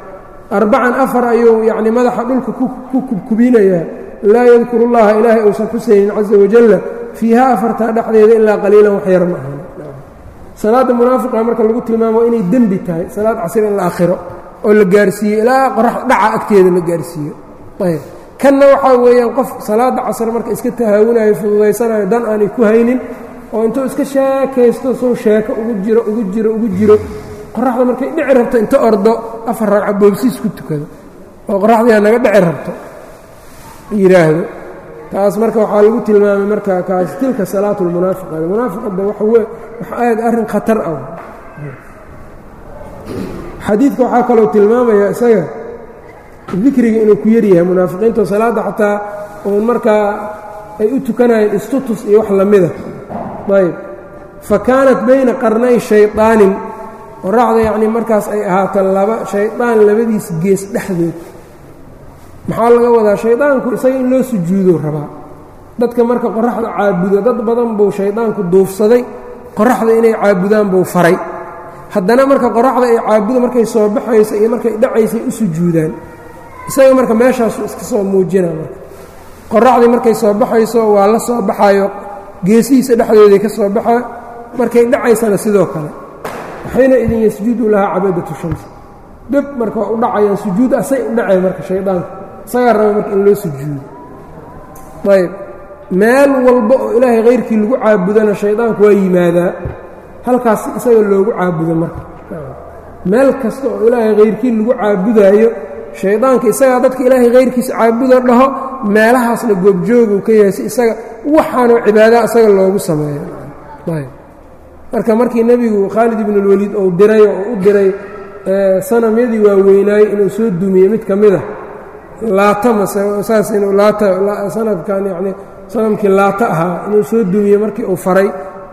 arbacan afar ayuu yacni madaxa dhulka ku kubkubinayaa laa yadkuru llaha ilaahay uusan xusaynin caza wajalla fiiha afartaa dhexdeeda ilaa qaliilan wax yar ma ahan salaadda munaafiqa marka lagu tilmaamo inay dembi tahay salaad casir in la akhiro oo la gaarsiiyo ilaa qorax dhaca agteeda la gaarsiiyo ayb kanna waxaa weeyaan qof salaadda casr marka iska tahaawunayo fududaysanayo dan aanay ku haynin oo intuu iska sheekaysto sow sheeko ugu jiro ugu jiro ugu jiro qoraxda markay dhici rabto inta ordo afar ragca boobsiis ku tukado oo qoraxdiyaa naga dhici rabto yidhaahdo taas marka waxaa lagu tilmaamay marka kaas tilka salaatu lmunaafiqa munaafiqada waxa aad arrin khatar ah xadiidka waxaa kaloo tilmaamaya isaga dikriga inuu ku yaryahay munaafiqiinto salaadda xataa uun markaa ay u tukanayeen istutus iyo wax lamida ayb fa kaanat bayna qarnay shayطaanin qoraxda yacnii markaas ay ahaato laba shaydaan labadiis gees dhexdood maxaa laga wadaa shaydaanku isaga in loo sujuudo rabaa dadka marka qoraxda caabudo dad badan buu shaydaanku duufsaday qoraxda inay caabudaan buu faray haddana marka qoraxda ay caabudo markay soo baxayso iyo markay dhacaysay u sujuudaan isaga marka meeshaasu iska soo muujina marka qoraxdii markay soo baxayso waa la soo baxayo geesihiisa dhexdooday ka soo baxaa markay dhacaysana sidoo kale waxayna idin yasjudu lahaa cabadatu shams deb marka waa u dhacayaan sujuud asay u dhaceen marka shaydaanku isagaa raba marka in loo sujuudo ayb meel walba oo ilaahay hayrkii lagu caabudana shaydaanku waa yimaadaa halkaas isaga loogu caabudo marka meel kasta oo ilaahay hayrkii lagu caabudaayo shaydaanka isagaa dadka ilaahay hayrkiisa caabudo dhaho meelahaasna goobjooguu ka yahay si isaga waxaanoo cibaada isaga loogu sameeyo ayb marka markii nebigu khaalid ibn اlwaliid ou diray oo u diray sanamyadii waaweynaayey inuu soo dumiyey mid ka mida laata mase saas inuu laata sanadkan yacni sanamkii laata ahaa inuu soo dumiye markii uu faray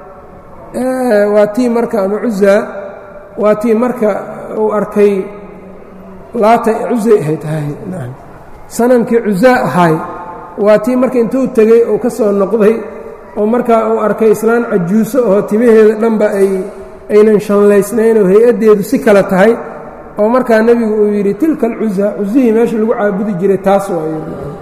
waa tii marka ama cuzaa waa tii marka uu arkay laata cuzay ahayd hay sanamkii cuzaa ahaay waa tii marka intuu tegey uu ka soo noqday oo markaa uu arkay islaan cajuuso oo timaheeda dhanba ay aynan shanlaysnayn oo hay-addeedu si kale tahay oo markaa nebigu uu yidhi tilka alcuza cuzihii meesha lagu caabudi jiray taas waayo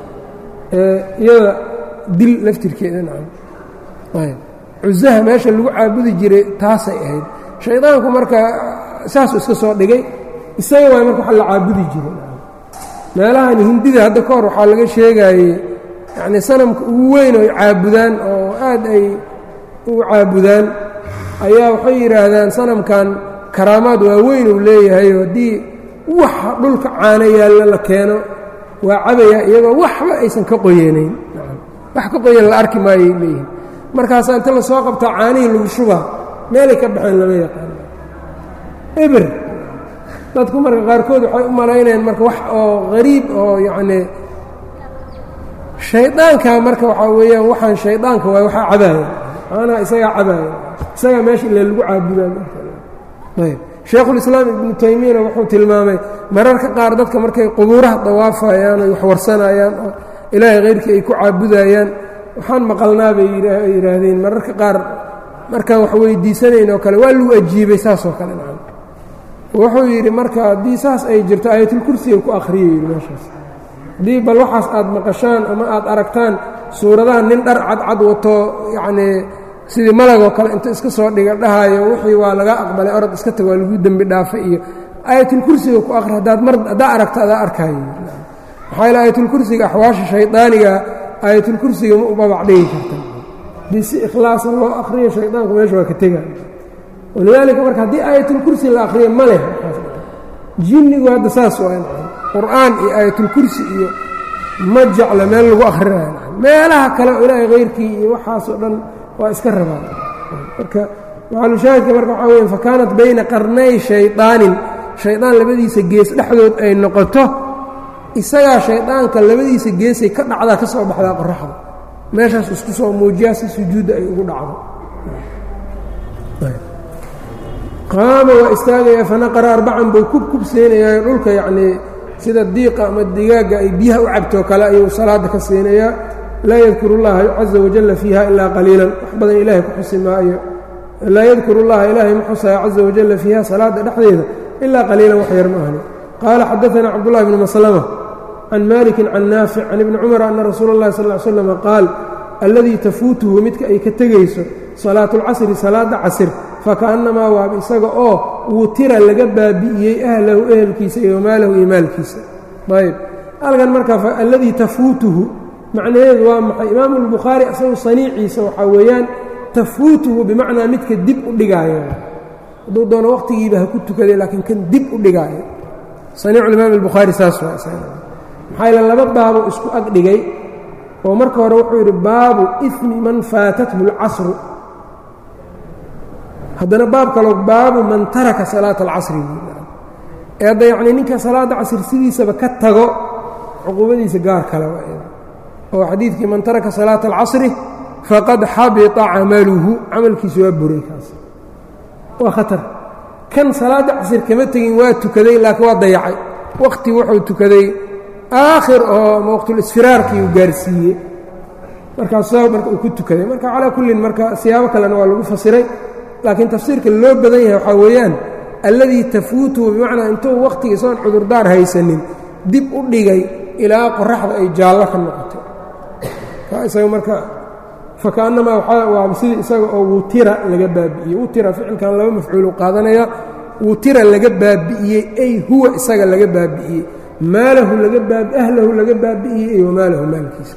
iyada dil laftirkeeda nacam ayb cuzaha meesha lagu caabudi jiray taasay ahayd shaydaanku marka saasuu iska soo dhigay isaga waay marka waxa la caabudi jiray meelahan hindida hadda ka hor waxaa laga sheegaayey yacnii sanamka ugu weyn oo ay caabudaan oo aad ay u caabudaan ayaa waxay yidhaahdaan sanamkan karaamaad waaweyn uu leeyahay haddii waxa dhulka caano yaalla la keeno waa cabayaa iyagoo waxba aysan ka qoyanayn wax ka qoyan la arki maayay leeyihin markaasaa inta la soo qabtaa caanihii lagu shubaa meelay ka baxeen lama yaqaano eber dadku marka qaarkood waxay u malaynayaan marka wax oo hariib oo yacnii shaydaanka marka waxaa weeyaan waxaan shaydaanka waay waxaa cabaaya caanaha isagaa cabaaya isagaa meesha ile lagu caabudaaayb shaekhulislaam ibnu taymiyana wuxuu tilmaamay mararka qaar dadka markay qubuuraha dawaafayaan oy wax warsanayaan oo ilaahay hayrkii ay ku caabudayaan waxaan maqalnaa bay yidhaahdeen mararka qaar markaan wax weydiisanayn oo kale waa lagu ajiibay saasoo kale nacam wuxuu yidhi marka haddii saas ay jirto aayatulkursiga ku akhriyay yidhi meeshaas haddii bal waxaas aad maqashaan ama aad aragtaan suuradaha nin dhar cadcad wato yacnii sidii malagoo kale inta iska soo dhiga dhahaayo wixii waa laga aqbalay orod iska tag waa lagu dembi dhaafay iyo aayatulkursiga ku akhri haddaad mar haddaa aragto adaa arkaayo maxaa yaele aayatulkursiga axwaasha shaydaaniga aayatulkursiga ma u babac dhigi karta haddii si ikhlaasan loo akhriyo shaydaanku meesha waa ka tega walidaalika marka haddii aayatulkursi la akhriyo ma leh jinnigu hadda saas waa qur'aan iyo aayatulkursi iyo ma jecla meel lagu akhrinayo meelaha kale oo ilaahay hayrkii iyo waxaasoo dhan waa iska rabaan marka maxalushaahidka marka waxaa weya fakaanat bayna qarnay shaydaanin shaydaan labadiisa gees dhexdood ay noqoto isagaa shaydaanka labadiisa geesay ka dhacdaa ka soo baxdaa qoraxda meeshaas isku soo muujiyaa si sujuudda ay ugu dhacdo qaama waa istaagayaa fanaqara arbacan buu kub kub siinayaa dhulka yacnii sida diiqa ama digaagga ay biyaha u cabtoo kale ayuu salaadda ka siinayaa laa yadkuru llaha caza wajalla fiiha ilaa qaliilan wax badan ilaahay ku xusi maayo laa yadkuru llaha ilaahay ma xusaya caza wajalla fiiha salaadda dhexdeeda ilaa qaliilan wax yar ma ahni qaala xadaثna cabdالlahi bn maslmة can maliki can naafic can ibni cumar ana rasuula اllahi sal ly slam qaal alladii tafuutuhu midka ay ka tegayso salaatu اlcasri salaada casr fakaأnnamaa waaba isaga oo wutira laga baabi'iyey ahlahu ehelkiisa iyo maalahu iyo maalkiisa ayb halkan marka alladii tafuutuhu macnaheedu waa maxay imaamu اlbukhaari isagu saniiciisa waxaa weeyaan tafuutuhu bimacnaa midka dib u dhigaayo hadduu doono waqtigiiba ha ku tukaday laakiin kan dib u dhigaayo saniicu imaam اlbukhaari saas waa maxaa yaele laba baabo isku ag dhigay oo marka hore wuxuu yidhi baabu ismi man faatathu اlcasru haddana baab kaloo baabu man taraka salaata alcasri ee hadda yacnii ninka salaadda casri sidiisaba ka tago cuquubadiisa gaar kale oo xadiidkii man taraka salaata alcasri faqad xabita camaluhu camalkiisu waa buray kaas waa khatar kan salaadda casri kama tegin waa tukaday laakiin waa dayacay wakhti wuxuu tukaday aakhir oo waqtulisfiraarkii uu gaarsiiyey markaas marka uu ku tukaday marka calaa kullin marka siyaabo kalena waa lagu fasiray laakiin tafsiirka loo badan yahay waxaa weeyaan alladii tafuutuhu bimacnaa intuu wakhtiga isagoon cudurdaar haysanin dib u dhigay ilaa qoraxda ay jaallo ka noqoto isaga marka fakaannamaa waa sidii isaga oo wutira laga baabi'iyey wutira ficilkan laba mafcuulu qaadanaya wutira laga baabi'iyey ay huwa isaga laga baabi'iyey maalahu laga baabi ahlahu laga baabi'iyey iyo wamaalahu maalkiisa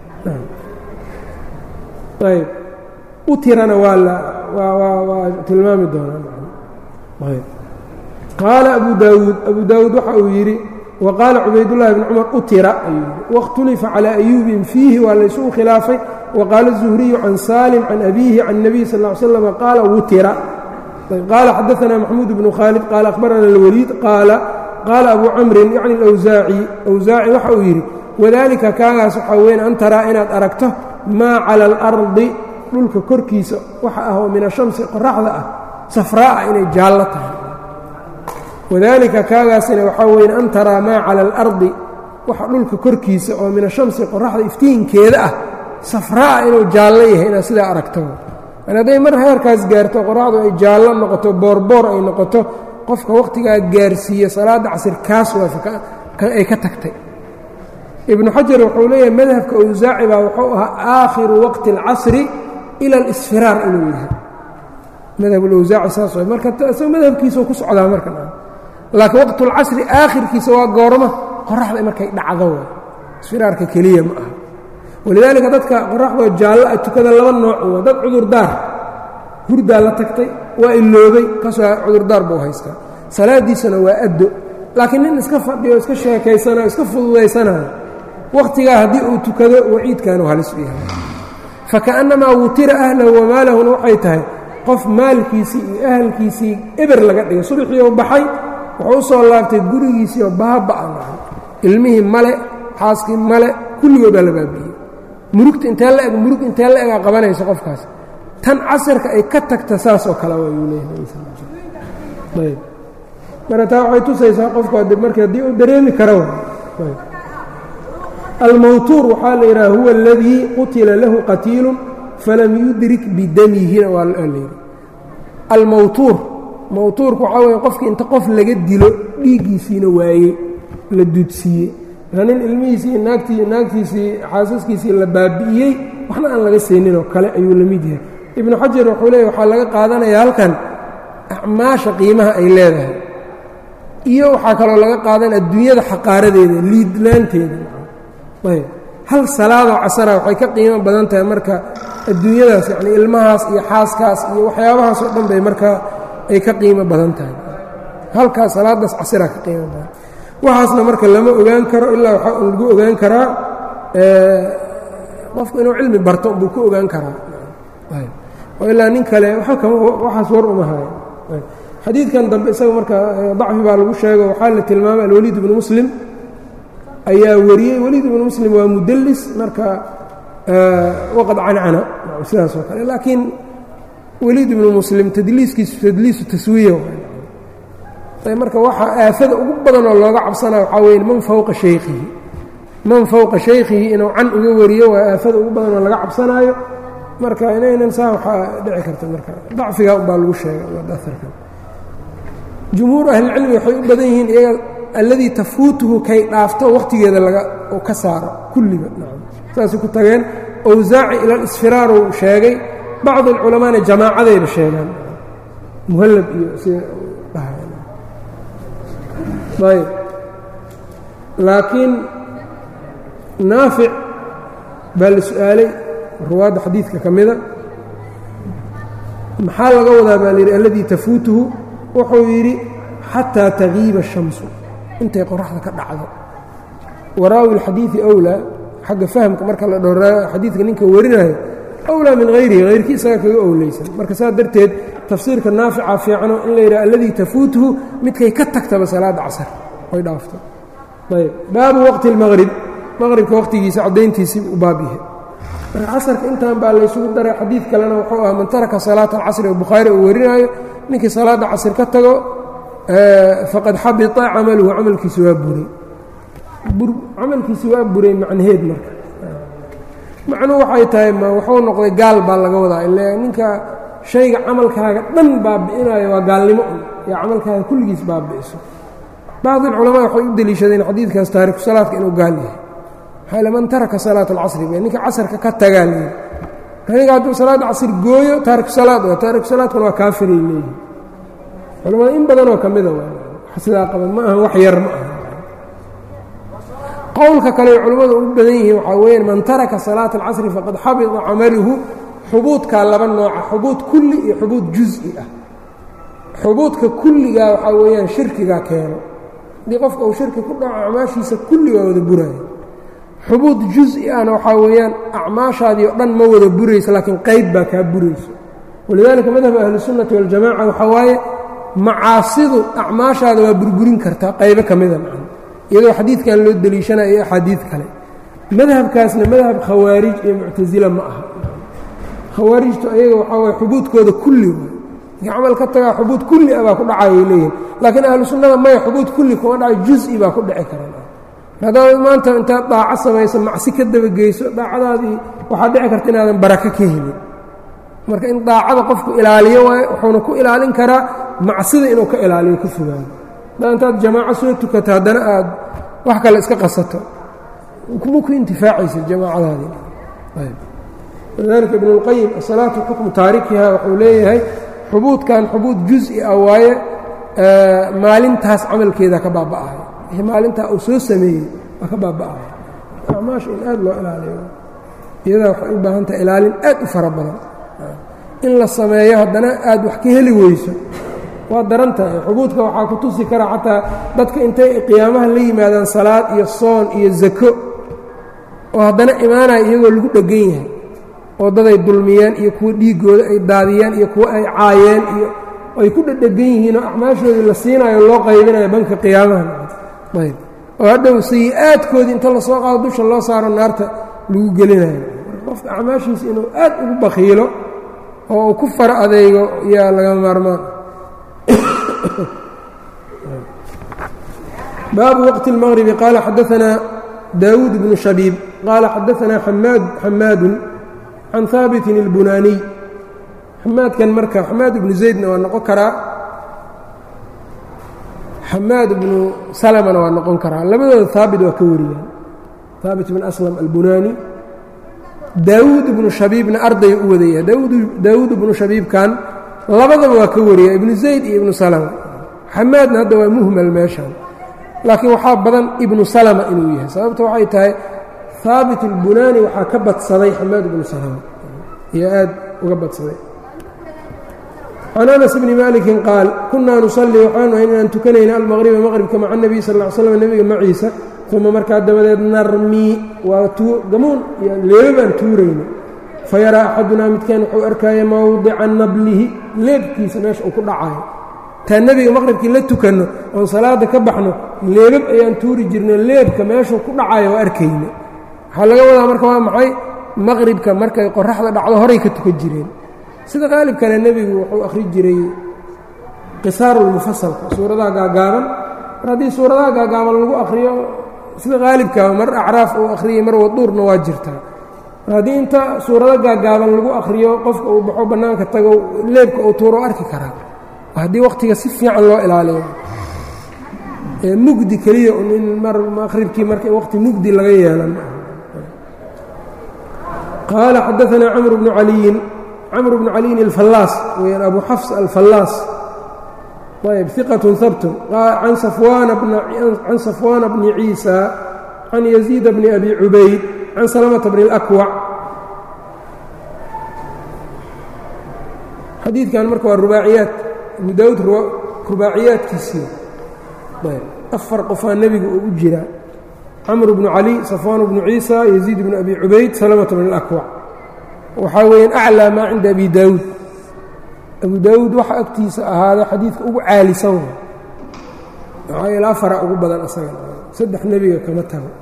ayb utirana waa la waa tilmaami doonaa qaala abu daawuud abu daawuud waxa uu yidhi wa qaala cubaydullahi bn cumar utira ayuu yidhi waاkhtulifa calىa ayuubin fiihi waa laysugu khilaafay waqaala الzuhriyu can salim can abiihi can الnabiy sal ا ly slam qaala wutira qaala xadaثna maxmuud bnu khaalid qaala akhbarana اlwaliid qaala qaala abu camrin yacni اlawsaaci awsaaci waxa uu yidhi wadalika kaagaas waxaa weyn an taraa inaad aragto maa cala اlardi dhulka korkiisa waxa ah oo min ashamsi qoraxda ah safraa'a inay jaallo tahay wadaalika kaagaasina waxaa weyn an taraa maa cala alardi waxa dhulka korkiisa oo min ashamsi qoraxda iftiinkeeda ah safraa'a inuu jaallo yahay inaad sidaa aragto an hadday mar heerkaas gaarto qoraxdu ay jaallo noqoto boorboor ay noqoto qofka wakhtigaa gaarsiiya salaadda casir kaas waa ay ka tagtay ibnu xajar wuxuu leeyahay madhabka awsaaci baa wuxuu ahaa aakhiru waqti اlcasri ila اlisfiraar inuu yahay madhab ulawsaaci saas way marka isagoo madhabkiisao ku socdaa marka laakiin waqtulcasri aakhirkiisa waa goorma qoraxda markay dhacdo way isfiraarka keliya ma aha walidaalika dadka qoraxdoo jaallo a tukada laba nooc waa dad cudurdaar hurdaa la tagtay waa iloobay kaasoo cudurdaar buu haystaa salaadiisana waa addo laakiin nin iska fadhiyo iska sheekaysanayo iska fududaysanayo wakhtigaa haddii uu tukado waciidkaanu halis u yahay fakaأnnamaa wutira ahlahu wamaalahuna waxay tahay qof maalkiisii iyo ahalkiisii eber laga dhigay subaxii oo baxay wuxuu u soo laabtay gurigiisii oo baaba-a nahay ilmihii male xaaskii male kulligoodaa la baabiyey murugta intee la eg murug intee la egaa qabanayso qofkaas tan casirka ay ka tagta saas oo kale waayuu leeyahay marka taa waxay tusaysaa qofku marka haddii uu dareemi karo almawtuur waxaa la yidhaha huwa aladii qutila lahu qatiilu falam yudrik bidamihina waa layidhi almawtuur mawtuurku waxaa weye qofkii inta qof laga dilo dhiiggiisiina waayey la duudsiiyey marka nin ilmihiisii naagtii naagtiisii xaasaskiisii la baabi'iyey waxna aan laga sayninoo kale ayuu la mid yahay ibnu xajar wuxuu leeya waxaa laga qaadanayaa halkan acmaasha qiimaha ay leedahay iyo waxaa kaloo laga qaadan adduunyada xaqaaradeeda liidnaanteeda ayb hal salaadoo casara waxay ka qiimo badan tahay marka adduunyadaas yacni ilmahaas iyo xaaskaas iyo waxyaabahaas oo dhan bay markaa ay ka qiimo badan tahay halkaas salaadaas casiraa ka qiimo badan waxaasna marka lama ogaan karo ilaa waxaa un lagu ogaan karaa qofku inuu cilmi barto buu ku ogaan karaa oo ilaa nin kale waxaas war uma hayo xadiidkan dambe isaga marka dacfi baa lagu sheego waxaa la tilmaamay alwaliid ibnu muslim ayaa wariyey waliid ibnu muslim waa mudlis marka waqad cancana sidaas oo kale laakiin waliid ibnu muslim tadliiskiisu tadliisu taswiya marka waxaa aafada ugu badan oo looga cabsanaya waxaa weye man fowqa shaykhihi man fowqa shaykhihi inuu can uga wariyo waa aafada ugu badan oo laga cabsanaayo marka inaynan saa waxaa dhici karta marka dacfiga unbaa lagu sheegay aarkan jumhuur ahlilcilmi waxay u badan yihiin iyaga alladii tafuutuhu kay dhaafto wakhtigeeda laga ka saaro kulliba saasay ku tageen awsaaci ila alisfiraar uu sheegay bacdi alculamaana jamaacadayba sheegaan muhallab iyo sida ayb laakiin naafic baa la su-aalay ruwaadda xadiidka ka mida maxaa laga wadaa baa layidhi alladii tafuutuhu wuxuu yidhi xataa tagiiba الshamsu intay qoraxda ka dhacdo waraawi اlxadiiثi أwlaa xagga fahamka marka la dhowra xadiidka ninka warinayo أwlaa min hayrihi hayrkii isaga kaga owleysan marka saas darteed tafsiirka naafica fiicano in la yidhaha alladii tafuutuhu midkay ka tagtaba salaadda casar oy dhaafto ayb baabu waqti اlmaqrib maqribka waqtigiisa caddayntiisii u baab yahay marka casarka intan baa laysugu daray xadiid kalena wuxuu ah man taraka salaata alcasri oo bukhaari uu warinaayo ninkii salaadda casr ka tago faqad xabita camaluhu camalkiisi waa buray camalkiisi waa buray macnaheed marka macnuhu waxay tahay ma wuxuu noqday gaal baa laga wadaa ile ninka shayga camalkaaga dhan baabi'inayo waa gaalnimo un iyo camalkaaga kulligiis baabi'iso bacdi alculamaa waxay u deliishadeen xadiidkaas taariku salaadka inuu gaal yahay maxaa ile man taraka salaata alcasri b ninka casarka ka tagaa leeyihi aniga hadduu salaadda casr gooyo taariku salaad waa taariku salaadkuna waa kaafiray leeyihi culamada in badanoo ka mida sidaa qaban ma aha wax yar ma aha qowlka kale ay culimmadu ugu badan yihiin waxaa weyaan man taraka salaata alcasri faqad xabita camaluhu xubuudkaa laba nooca xubuud kulli iyo xubuud juز'i ah xubuudka kulligaa waxaa weeyaan shirkigaa keeno haddii qofka uu shirki ku dhaco acmaashiisa kulli waa wada buraya xubuud juز'i ahna waxaa weeyaan acmaashaadii o dhan ma wada burayso laakiin qayb baa kaa burayso walidaalika madhab ahlisunnati waاljamaca waxaa waaye macaasidu acmaashaada waa burburin kartaa qaybo ka mida macna iyadoo xadiidkan loo deliishanaya iyo axaadiid kale madhabkaasna madhab khawaarij iyo muctasila ma aha khawaarijtu ayaga waxaa waye xubuudkooda kulli waay ninka camal ka tagaa xubuud kulli ah baa ku dhacayay leeyihin laakiin ahlu sunnada maya xubuud kulli kuma dhaca juز'i baa ku dhici karaan haddaad maanta intaad daaco samayso macsi ka dabageyso daacadaadii waxaa dhici karta inaadan barako ka helin marka in daacada qofku ilaaliyo waayo wuxuuna ku ilaalin karaa macsida inuu ka ilaaliyo ka fogaado haddaa intaad jamaaco soo tukato haddana aad wax kale iska qasato kuma ku intifaacaysa jamaacadaadii walidaalika ibnu اlqayim asalaatu xukmu taarikiha wuxuu leeyahay xubuudkan xubuud juز'i ah waaye maalintaas camalkeeda ka baaba'ayo wixii maalintaa uu soo sameeyey waa ka baaba'ayo acmaasha in aad loo ilaaliyo iyadaa waxay u baahan tahay ilaalin aad u fara badan in la sameeyo haddana aad wax ka heli weyso waa daran tahay xubuudka waxaa ku tusi kara xataa dadka intay qiyaamaha la yimaadaan salaad iyo soon iyo zako oo haddana imaanaya iyagoo lagu dheggan yahay oo daday dulmiyeen iyo kuwo dhiiggooda ay daadiyeen iyo kuwo ay caayeen iyo ay ku dhedhegan yihiin oo acmaashoodii la siinayo loo qaybinayo banka qiyaamaha ayb oo hadhow sayi-aadkoodii inta lasoo qaado dusha loo saaro naarta lagu gelinayo qofka acmaashiisa inuu aad ugu bakhiilo oo uu ku fara adeego yaa laga maarmaan baabu waqti اlmaqribi qaala xadaanaa daawuud bnu shabiib qaala xadaanaa xamaadun can haabitin اlbunaaniy xamaadkan marka xamaad ibnu zaydna waa noqon karaa xamaad ibnu salamana waa noqon karaa labadooda haabit waa ka wariyaan haabit bn aslam albunaani daawuud ibnu shabiibna arday u wadaya daawuud ibnu shabiibkan labadaba waa ka wariya ibnu zayd iyo ibnu salama xamaadna hadda waa muhmal meeshan laakiin waxaa badan ibnu salama inuu yahay sababta waxay tahay haabit albunaani waxaa ka badsaday xamaad ibnu salama iyo aad uga badsaday can anas bni malikin qaal kunaa nusalii waxaanu ahayn inaan tukanayna almaqriba maqribka maca nebiy sal ll slam nebiga maciisa uma markaa dabadeed narmii waa gamuun iyo leeba baan tuurayna fayaraa axadunaa midkaan wuxuu arkaya mawdica nablihi leebkiisa meesha uu ku dhacayo taa nebiga maqribkii la tukanno oon salaada ka baxno leebab ayaan tuuri jirnay leebka meeshuu ku dhacayo waa arkayna waxaa laga wadaa marka waa maxay maqribka markay qoraxda dhacdo horay ka tukan jireen sida qaalibkana nebigu wuxuu akhri jiray qisaarulmufasalka suuradaha gaagaaban mar haddii suuradaha gaagaaban lagu akhriyo sida qaalibkaa mar acraaf uu akhriyay mar waduurna waa jirtaa mar haddii inta suurado gaagaaban lagu akhriyo qofka uu baxo bannaanka tago leebka uu tuuro arki karaa haddii wakhtiga si fiican loo ilaaliyo ee mugdi keliya un in mar maqribkii marka waqti mugdi laga yeelan qaala xadaanaa camr bnu caliyin camr bnu caliyin alfallaas weyaan abu xafs alfallaas ayb iqat habtun can safwaana bni ciisa can yaziid bni abi cubayd can salamata bni اlakwac xadiidkan marka waa rubaaciyaad abu daawuud rubaaciyaadkiisii afar qofaa nebiga uu u jiraa camr bnu cali safwaan bnu ciisa yaziid bnu abi cubayd salamata bni اlakwac waxaa weeyaan aclىa maa cinda abi daawuud abu daawuud waxa agtiisa ahaaday xadiidka ugu caalisan maxaa yeele afara ugu badan asaga saddex nebiga kama tago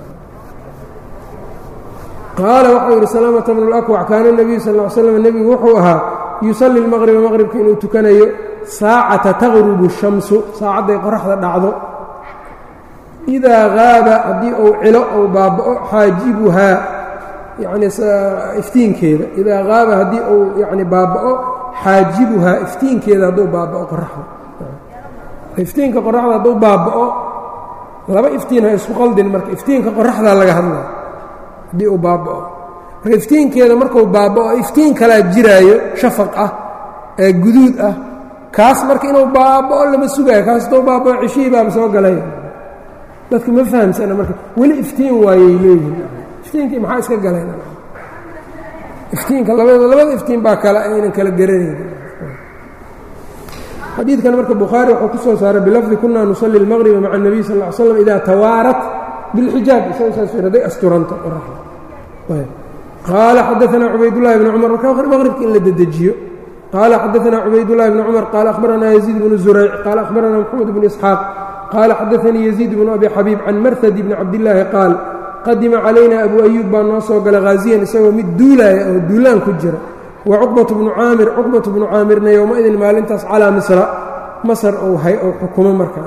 qaala waxau yidhi salamata bnu اlakwac kaana nebiyu sal ly slam nebigu wuxuu ahaa yusalli اlmaqriba maqribka inuu tukanayo saacata taqrubu الshamsu saacadday qoraxda dhacdo idaa haaba haddii uu cilo ou baaba'o xaajibuhaa yacni iftiinkeeda idaa haaba haddii uu yani baaba'o xaajibuhaa iftiinkeeda hadduu baaba'o qoraxda iftiinka qoraxda hadduu baaba'o laba iftiin ha isku qaldin marka iftiinka qoraxdaa laga hadlaya haddii uu baaba'o marka iftiinkeeda markuu baaba'o iftiin kalaa jiraayo shafaq ah ee guduud ah kaas marka inuu baaba'o lama sugaayo kaas hadduu baaba'o ceshihii baaba soo galay dadku ma fahamsana marka weli iftiin waayay leeyihin iftiinkii maxaa iska galeen iftiinka labada labada iftiin baa kale aynan kala garanayn xadiidkan marka bukhaari wuxuu ku soo saaray bilafdi kunaa nusalli اlmaqriba maca الnabiy sal ll ly slam idaa tawaarat biاlxijaab isaga saas hadday asturanta qoraxda qaala xadaanaa cubaydullahi bni cumar marka maqribka in la dedejiyo qaala xadaanaa cubaydullahi bni cumar qaala akhbaranaa yaziid bnu zurayc qaala akhbaranaa moxamed bnu isxaaq qaala xadaanii yaziid bnu abi xabiib can marhadi bni cabdillaahi qaal qadima calayna abu ayuub baa noo soo galay haaziyan isagoo mid duulaaya oo duulaan ku jira wa cuqbatu bnu caamir cuqbatu bnu caamirna yowma-idin maalintaas calaa misra masar ou hay ou xukumo markaa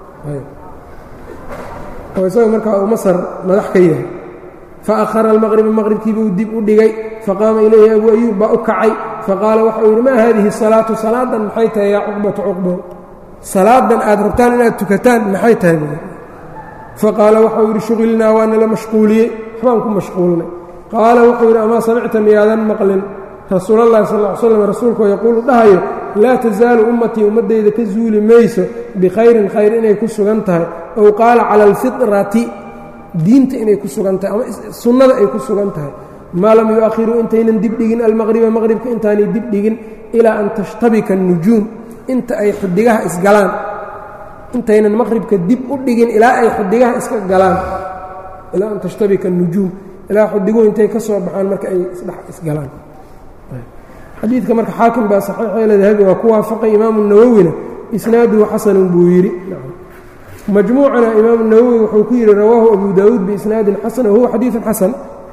oo isaga markaa uu masar madax ka yahay fa akhara almaqriba maqribkiibuu dib u dhigay faqaama ilayhi abu ayuub baa u kacay faqaala waxau yidhi maa haadihi salaatu salaadan maxay tahay yaa cuqbatu cuqbo salaadan aad rabtaan inaad tukataan maxay tahay faqaala waxau yidhi shuqilnaa waa nala mashquuliyey waxbaan ku mashquulnay qaala wuxuu yidhi amaa samicta miyaadan maqlin rasuulallahi sal ll slam rasuulkoo yaquulu dhahayo laa tasaalu ummatii ummaddayda ka zuuli mayso bikhayrin khayr inay ku sugan tahay ow qaala cala alfitrati diinta inay ku sugan tahay ama sunnada ay ku sugan tahay maa lam yu-akhiruu intaynan dibdhigin almaqriba maqribka intaanay dibdhigin ilaa an tashtabika annujuum inta ay xidigaha isgalaan intaynan maqribka dib u dhigin ilaa ay xidigaha iska galaan ilaa an tashtabika nujuum ilaa xidiguhu intay ka soo baxaan marka ay isdhex isgalaan xadiidka marka xaakim baa saxiixeela dahabi waa ku waafaqay imaamu nawowina isnaaduhu xasanun buu yidhi majmuucana imaamu nawowi wuxuu ku yidhi rawaahu abu daawuud biisnaadin xasan wahuwa xadiidun xasan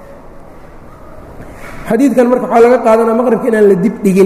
xadiidkan marka waxaa laga qaadanaa maqribka inaan la dib dhigin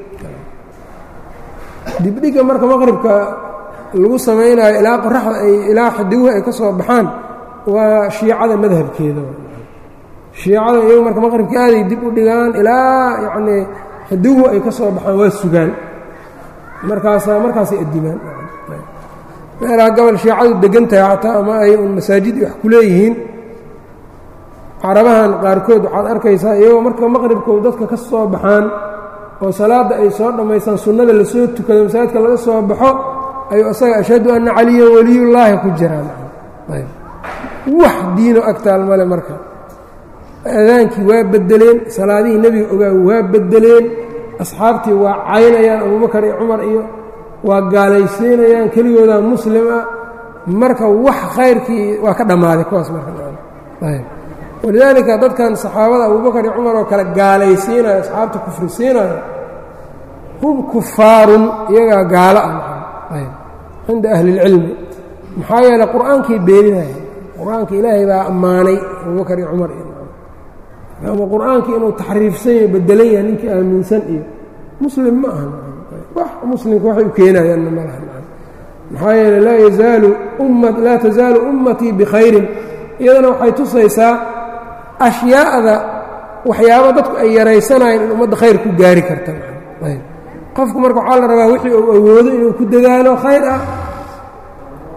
dibdhiga marka maqribka lagu samaynayo ilaa qoraxda ay ilaa xidiguhu ay ka soo baxaan waa shiicada madhabkeeda shiicada iyagu marka maqribka aaday dib u dhigaan ilaa yacnii xidiguhu ay ka soo baxaan waa sugaan markaasaa markaasay addimaan meelaha gobol shiicadu degan tahay xataa ama ay un masaajid wax ku leeyihiin carabahan qaarkood waxaad arkaysaa iyagoo marka maqribkoodu dadka ka soo baxaan oo salaadda ay soo dhammaystaan sunnada lasoo tukado masaajidka laga soo baxo ayuu asaga ashhadu anna caliyan weliyullaahi ku jiraan wax diino agtaal male marka aadaankii waa beddeleen salaadihii nebiga ogaa waa beddeleen asxaabtii waa caynayaan abubakar iyo cumar iyo waa gaalaysiinayaan keligoodaa muslim ah marka wax khayrkii waa ka dhammaaday kuwaas markawalidaalika dadkan saxaabada abubakar iyo cumar oo kale gaalaysiinayo asxaabta kufri siinayo hum kufaarun iyagaa gaalo ah cinda ahli اlcilmi maxaa yeeley qur'aankay beeninaya qur-aanka ilaahay baa ammaanay abubakar iyo cumar iyo ama qur-aankii inuu taxriifsan yaho bedelan yahay ninkii aaminsan iyo muslim ma aha wax muslimka waxay u keenayaanna ma laha maxaa yeele laa yazaalu umma laa tasaalu ummatii bikhayrin iyadana waxay tusaysaa ashyaa'da waxyaabo dadku ay yaraysanayeen in ummadda khayr ku gaari karta qofku marka waxaa la rabaa wixii uu awoodo inuu ku dadaalo khayr ah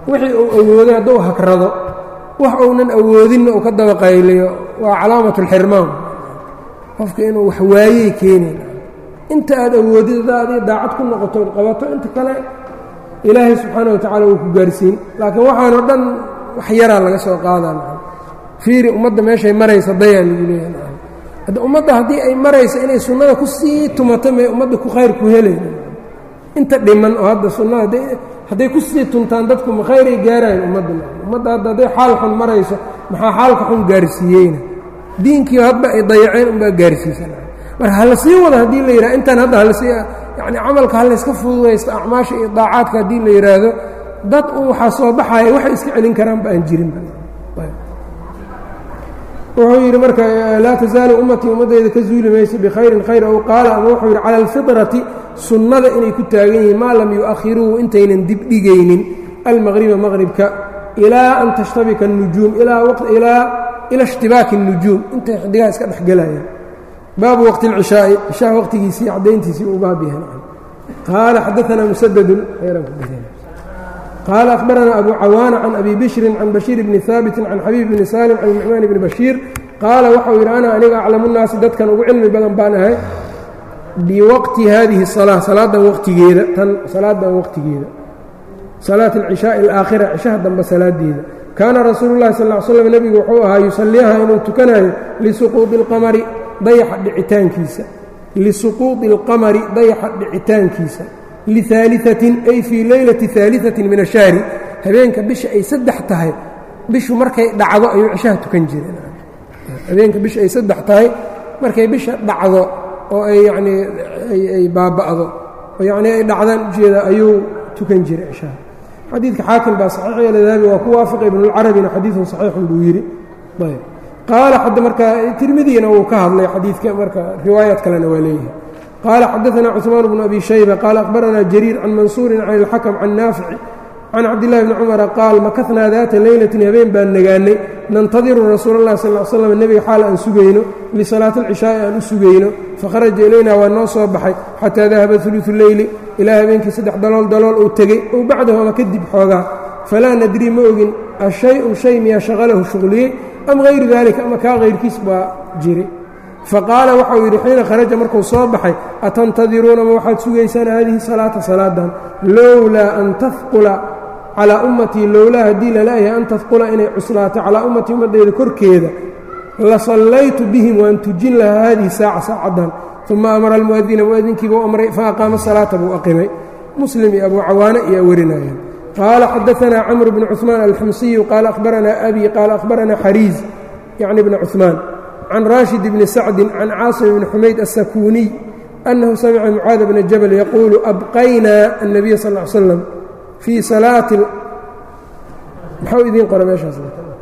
wixii uu awooday hadduu hagrado wax uunan awoodinna uu ka dabaqayliyo waa calaamat اlxirmaan qofka inuu wax waayey keenayn inta aad awoodid haddaa adig daacad ku noqoto od qabato inta kale ilaahay subxaana wa tacala wuu ku gaarsiin laakiin waxaanoo dhan wax yaraa laga soo qaadaa fiiri ummadda meeshay maraysa dayaa lagu leeyahay hadda ummadda haddii ay maraysa inay sunnada ku sii tumato may ummadda ku khayr ku helayna inta dhiman oo hadda sunnada hadday ku sii tuntaan dadku ma khayray gaarayan ummadda ummadda hadda hadday xaal xun marayso maxaa xaalka xun gaarsiiyeyna diinkii hadba ay dayaceen unbaa gaarsiisan marka hala sii wada haddii la yidhaha intaan hadda halasii yacni camalka halayska fududaysto acmaasha iyo daacaadka haddii la yidhaahdo dad un waxaa soo baxaya waxay iska celin karaanba aan jirinba wuxuu yidhi marka laa tasaalu ummatii ummaddayda ka zuuli mayso bikhayrin khayr ow qaala ama wuxuu yidhi cala alfiطrati sunnada inay ku taagan yihiin maa lam yu'akhiruu intaynan dibdhigaynin almaqriba maqribka ilaa an tashtabika الnujuum ilaa ila ishtibaaki الnujuum intay xidigaha iska dhexgelayaan baabu waqti اlcishaa'i cishaha waqtigiisii caddayntiisii uu baab yahay qaala xadaanaa musadadun qaala akhbaranaa abu cawaana can abi bishrin can bashiir bni haabitin can xabiib bni saalim can nucmaan bni bashiir qaala waxau yidhi ana aniga aclamu nnaasi dadkan ugu cilmi badan baan ahay biwaqti haadihi salaa salaadan waqtigeeda tan salaadan waqtigeeda salaat alcishaaءi alaakhira cishaha dambe salaadeeda kaana rasuulu llahi sal l slam nebigu wuxuu ahaa yusalliiha inuu tukanayo lisuquudi اlqamari dayaxa dhicitaankiisa lisuquudi اlqamari dayaxa dhicitaankiisa liaaliatin ay fii leylati aaliatin min ashahri habeenka bisha ay saddex tahay bishu markay dhacdo ayuu cishaha tukan jireen habeenka bisha ay saddex tahay markay bisha dhacdo oo ay yanii ay baaba'do oo yanii ay dhacdaan ujeeda ayuu tukan jiray cishaha xadiidka xaakim baa saxiix yeela dahabi waa ku waafaqa ibnulcarabina xadiidun saxiixun buu yidhi ayb qaala xadda marka tirmidiina wuu ka hadlay xadiidka marka riwaayaad kalena waa leeyahay qaala xadaثna cثmaan bnu abi shayba qaala akhbarana jariir can mansuurin can اlxakm can naafici can cabdillahi bni cumara qaal makadnaa daata leylatin habeen baan nagaanay nantadiru rasuula اllahi sal l slam nebiga xaal aan sugayno lisalaati اlcishaa'i aan u sugayno fakharaja ilaynaa waa noo soo baxay xataa dahaba uluثu leyli ilaa habeenkii saddex dalool dalool uu tegey ow bacdahu ama kadib xoogaa falaa nadrii ma ogin ashay-un shay miyaa shaqalahu shuqliyey am hayru dalika ama kaa hayrkiis baa jiray faqaala waxau yidhi xiina kharaja markuu soo baxay atantadiruuna ma waxaad sugaysaan haadihi salaata salaadan lowlaa an tahqula calaa ummatii lowlaa haddii lala'yahay an tahqula inay cuslaato calaa ummatii ummaddayda korkeeda la sallaytu bihim waan tujin lahaa haadihi saaca saacaddan uma amara almu'adina mu'adinkiibuu amray fa aqaama salaata buu aqimay muslim iyo abuu cawaane ayaa warinayaan qaala xadaanaa camr bnu cuثmaan alxamsiyu qaala ahbaranaa abi qaala ahbaranaa xariiz yacni bna cuثmaan can raashid bni sacdin can caasim bni xumayd aلsakuuniy annahu samica mucaad bna jabal yaquulu abqaynaa الnabiya sal ا slam fii salaati maxau idiin qora meeshaas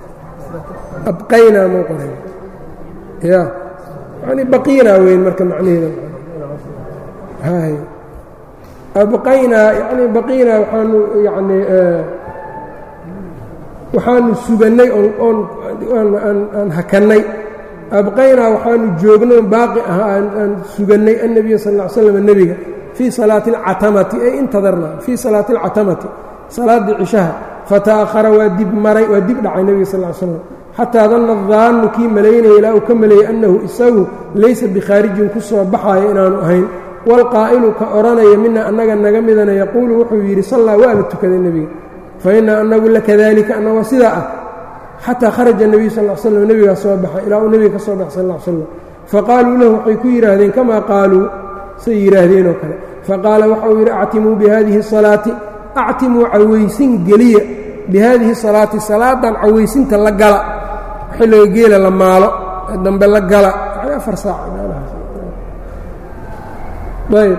abqaynaa mau qoray ya yani baqiinaa weyn marka macnaheeda hay abqaynaa yani baqiinaa waxaanu yani waxaanu sugannay oon aan hakannay abqaynaa waxaanu joognay baaqi ah aan sugannay annabiya sal ll ly slam nebiga fii salaati alcatamati ay intadarnaa fii salaati alcatamati salaaddii cishaha fata'ahara waa dib maray waa dib dhacay nebiga sal ly slam xataa danna daannu kii malaynaya ilaa uu ka maleeyey annahu isagu laysa bikhaarijin ku soo baxaaya inaanu ahayn waalqaa'ilu ka odhanaya mina annaga naga midana yaquulu wuxuu yidhi sallaa waa la tukaday nebiga fa inna annagu lakadalika annagoo sidaa ah xataa kharaja nebiyu sal l slam nebigaa soo baxay ilaa uu nebiga ka soo baxay sal l slam faqaaluu lahu waxay ku yidhaahdeen kamaa qaaluu say yidhaahdeen oo kale faqaala waxauu yidhi actimuu bihadihi salaati actimuu cawaysin geliya bihadihi salaati salaadan cawaysinta la gala xilliga geela la maalo dambe la gala yani afar saac ayb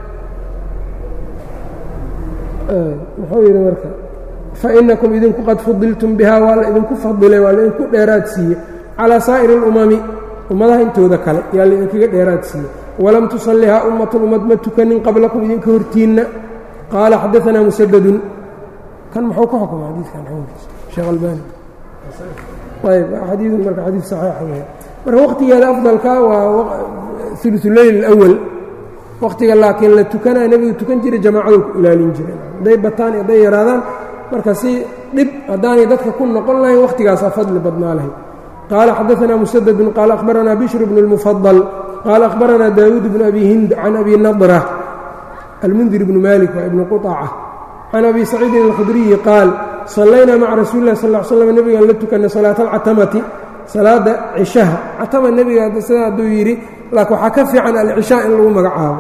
muxuu yidhi marka fainakum idinku qad fudiltum bihaa waa la idinku fadilay waa laidinku dheeraad siiye calaa saa'iri اlumami ummadaha intooda kale yaa laidinkaga dheeraad siiye walam tusallihaa ummatun ummad ma tukanin qablakum idinka hortiinna qaala xadaanaa musadadun kan muxuu ka xukuma xadiidkan xukunkiisa sheekh albani ayb xadiidun marka xadiid saxiixa weya marka waqtigeeda afdalka waa uluuleyl اlأwal waqtiga laakiin la tukanaya nebigu tukan jiray jamaacadu ku ilaalin jireen hadday bataan hadday yaraadaan marka si dhib haddaanay dadka ku noqon lahayn wakhtigaasaa fadli badnaa lahayd qaala xadaanaa musadadun qaala akhbaranaa bishr bnu اlmufadal qaala akhbaranaa daawuud bnu abi hind can abi nadra almundir bnu malik waa ibnu quطaca can abi saciidin alkhudriyi qaal sallaynaa maca rasuuli lah sal slam nebigaan la tukanay salaata alcatamati salaada cishaha catama nebiga sida hadduu yidhi laakiin waxaa ka fiican alcishaa in lagu magacaabo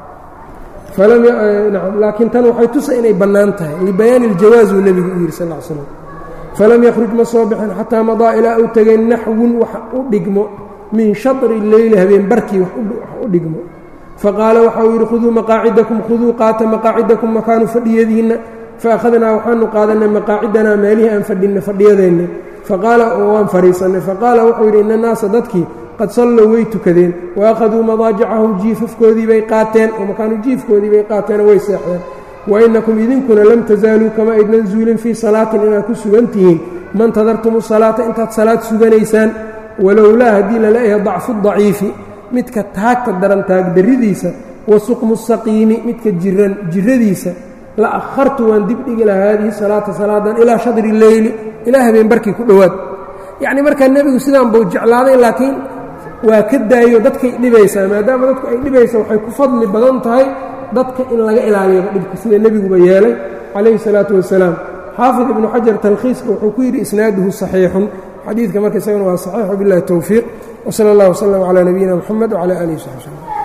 laakiin tan waxay tusa inay bannaan tahay libayaani iljawaaz uu nebigu u yidhi sal l slam falam yakhruj ma soo bixin xataa madaa ilaa uu tegay naxwun wax u dhigmo min shatri leyli habeen barkii wax u dhigmo faqaala waxa uu yidhi khuduu maqaacidakum khuduu qaata maqaacidakum makaanu fadhiyadiinna faakhadnaa waxaanu qaadanay maqaacidanaa meelihii aan fadhinna fadhiyadeenna faqaala waan fadhiisannay faqaala wuxuu yidhi ina naasa dadkii qad sallow way tukadeen wa akhaduu madaajicahum jiifafkoodii bay qaateen oo makaanu jiifkoodii bay qaateenoo way seexdeen wa innakum idinkuna lam tasaaluu kama aydnan zuulin fii salaatin inaad ku sugan tihiin mantadartumu salaata intaad salaad suganaysaan walowlaa haddii lala yahay dacfu daciifi midka taagta daran taagdarridiisa wa suqmu saqiimi midka jiran jiradiisa la akhartu waan dibdhigi lahaa haadihi salaata salaadan ilaa shadri leyli ilaa habeen barkii ku dhowaad yacni markaa nebigu sidaan buu jeclaaday laakiin waa ka daayo dadkay dhibaysaa maadaama dadku ay dhibaysa waxay ku fadli badan tahay dadka in laga ilaaliyoba dhibka sida nebiguba yeelay calayhi salaatu wasalaam xaafid ibnu xajar talkhiiska wuxuu ku yidhi isnaaduhu saxiixun xadiidka marka isagana waa saxiix billahi towfiiq wsala allah wslam calaa nabiyina mxamed wcala alihi wsaxbi slm